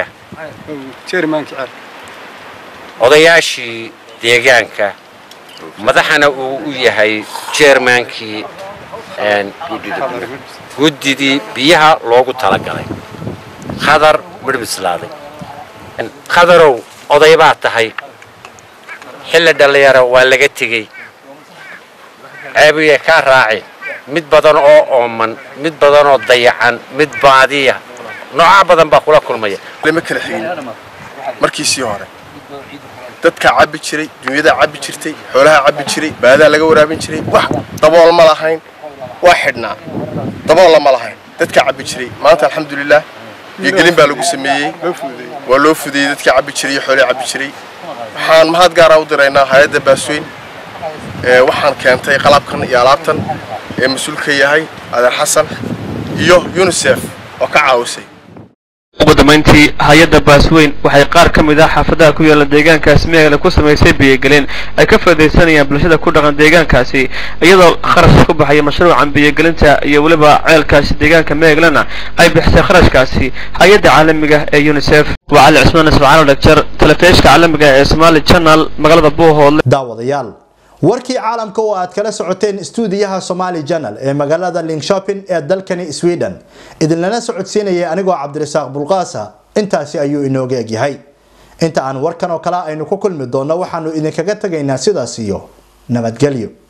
odayaashii deegaanka madaxana uu u yahay jeermaankii een, guddidii biyaha loogu talagalay khadar midhbislaaday khadarow oday baa tahay xilli dhallinyaro waa laga tegey ceebiye kaa raacin mid badan oo ooman mid badan oo dayacan mid baadiya noocaa badan baa kula kulmaya
lama kala xigin markiisii hore dadkaa cabbi jiray dunyadaa cabbi jirtay xoolahaa cabbi jiray baadaa laga waraabin jiray wax dabool ma lahayn waa xidhnaa daboolla ma lahayn dadkaa cabbi jiray maanta alxamdulilah biyogelin baa lagu sameeyey waa loo fudeeyey dadkaa cabbi jiray iyo xoolaha cabbi jiray waxaan mahad gaaraa u diraynaa hay-adda baasweyn ee waxaan keentay qalabkan iyo alaabtan ee mas-uulka yahay adeer xasan iyo unisef oo ka caawisay
ugu dambayntii hay-adda baasweyn waxay qaar ka mid ah xaafadaha ku yaala deegaankaasi meegle ku samaysay biyogelin ay ka faaidaysanayaan bulshada ku dhaqan deegaankaasi iyadoo kharash ku baxaya mashruucan biyogelinta iyo weliba ceelkaasi deegaanka meeglena ay bixisay kharashkaasi hay-adda caalamiga ee unisef waa cali cismaan ismacaan dhagjar telefishka caalamiga ee somali channel magaalada buuhoodle
daawadayaal warkii caalamka oo aad kala socoteen stuudiyaha Somali Channel ee magaalada Linköping ee dalkani Sweden idinlana socodsiinaya anigoo Cabdirasaaq Bulqaasa intaasi ayuu inooga egyahay inta aan warkan oo kale aynu ku kulmi doonno waxaanu idinkaga tegaynaa sidaas iyo nabadgelyo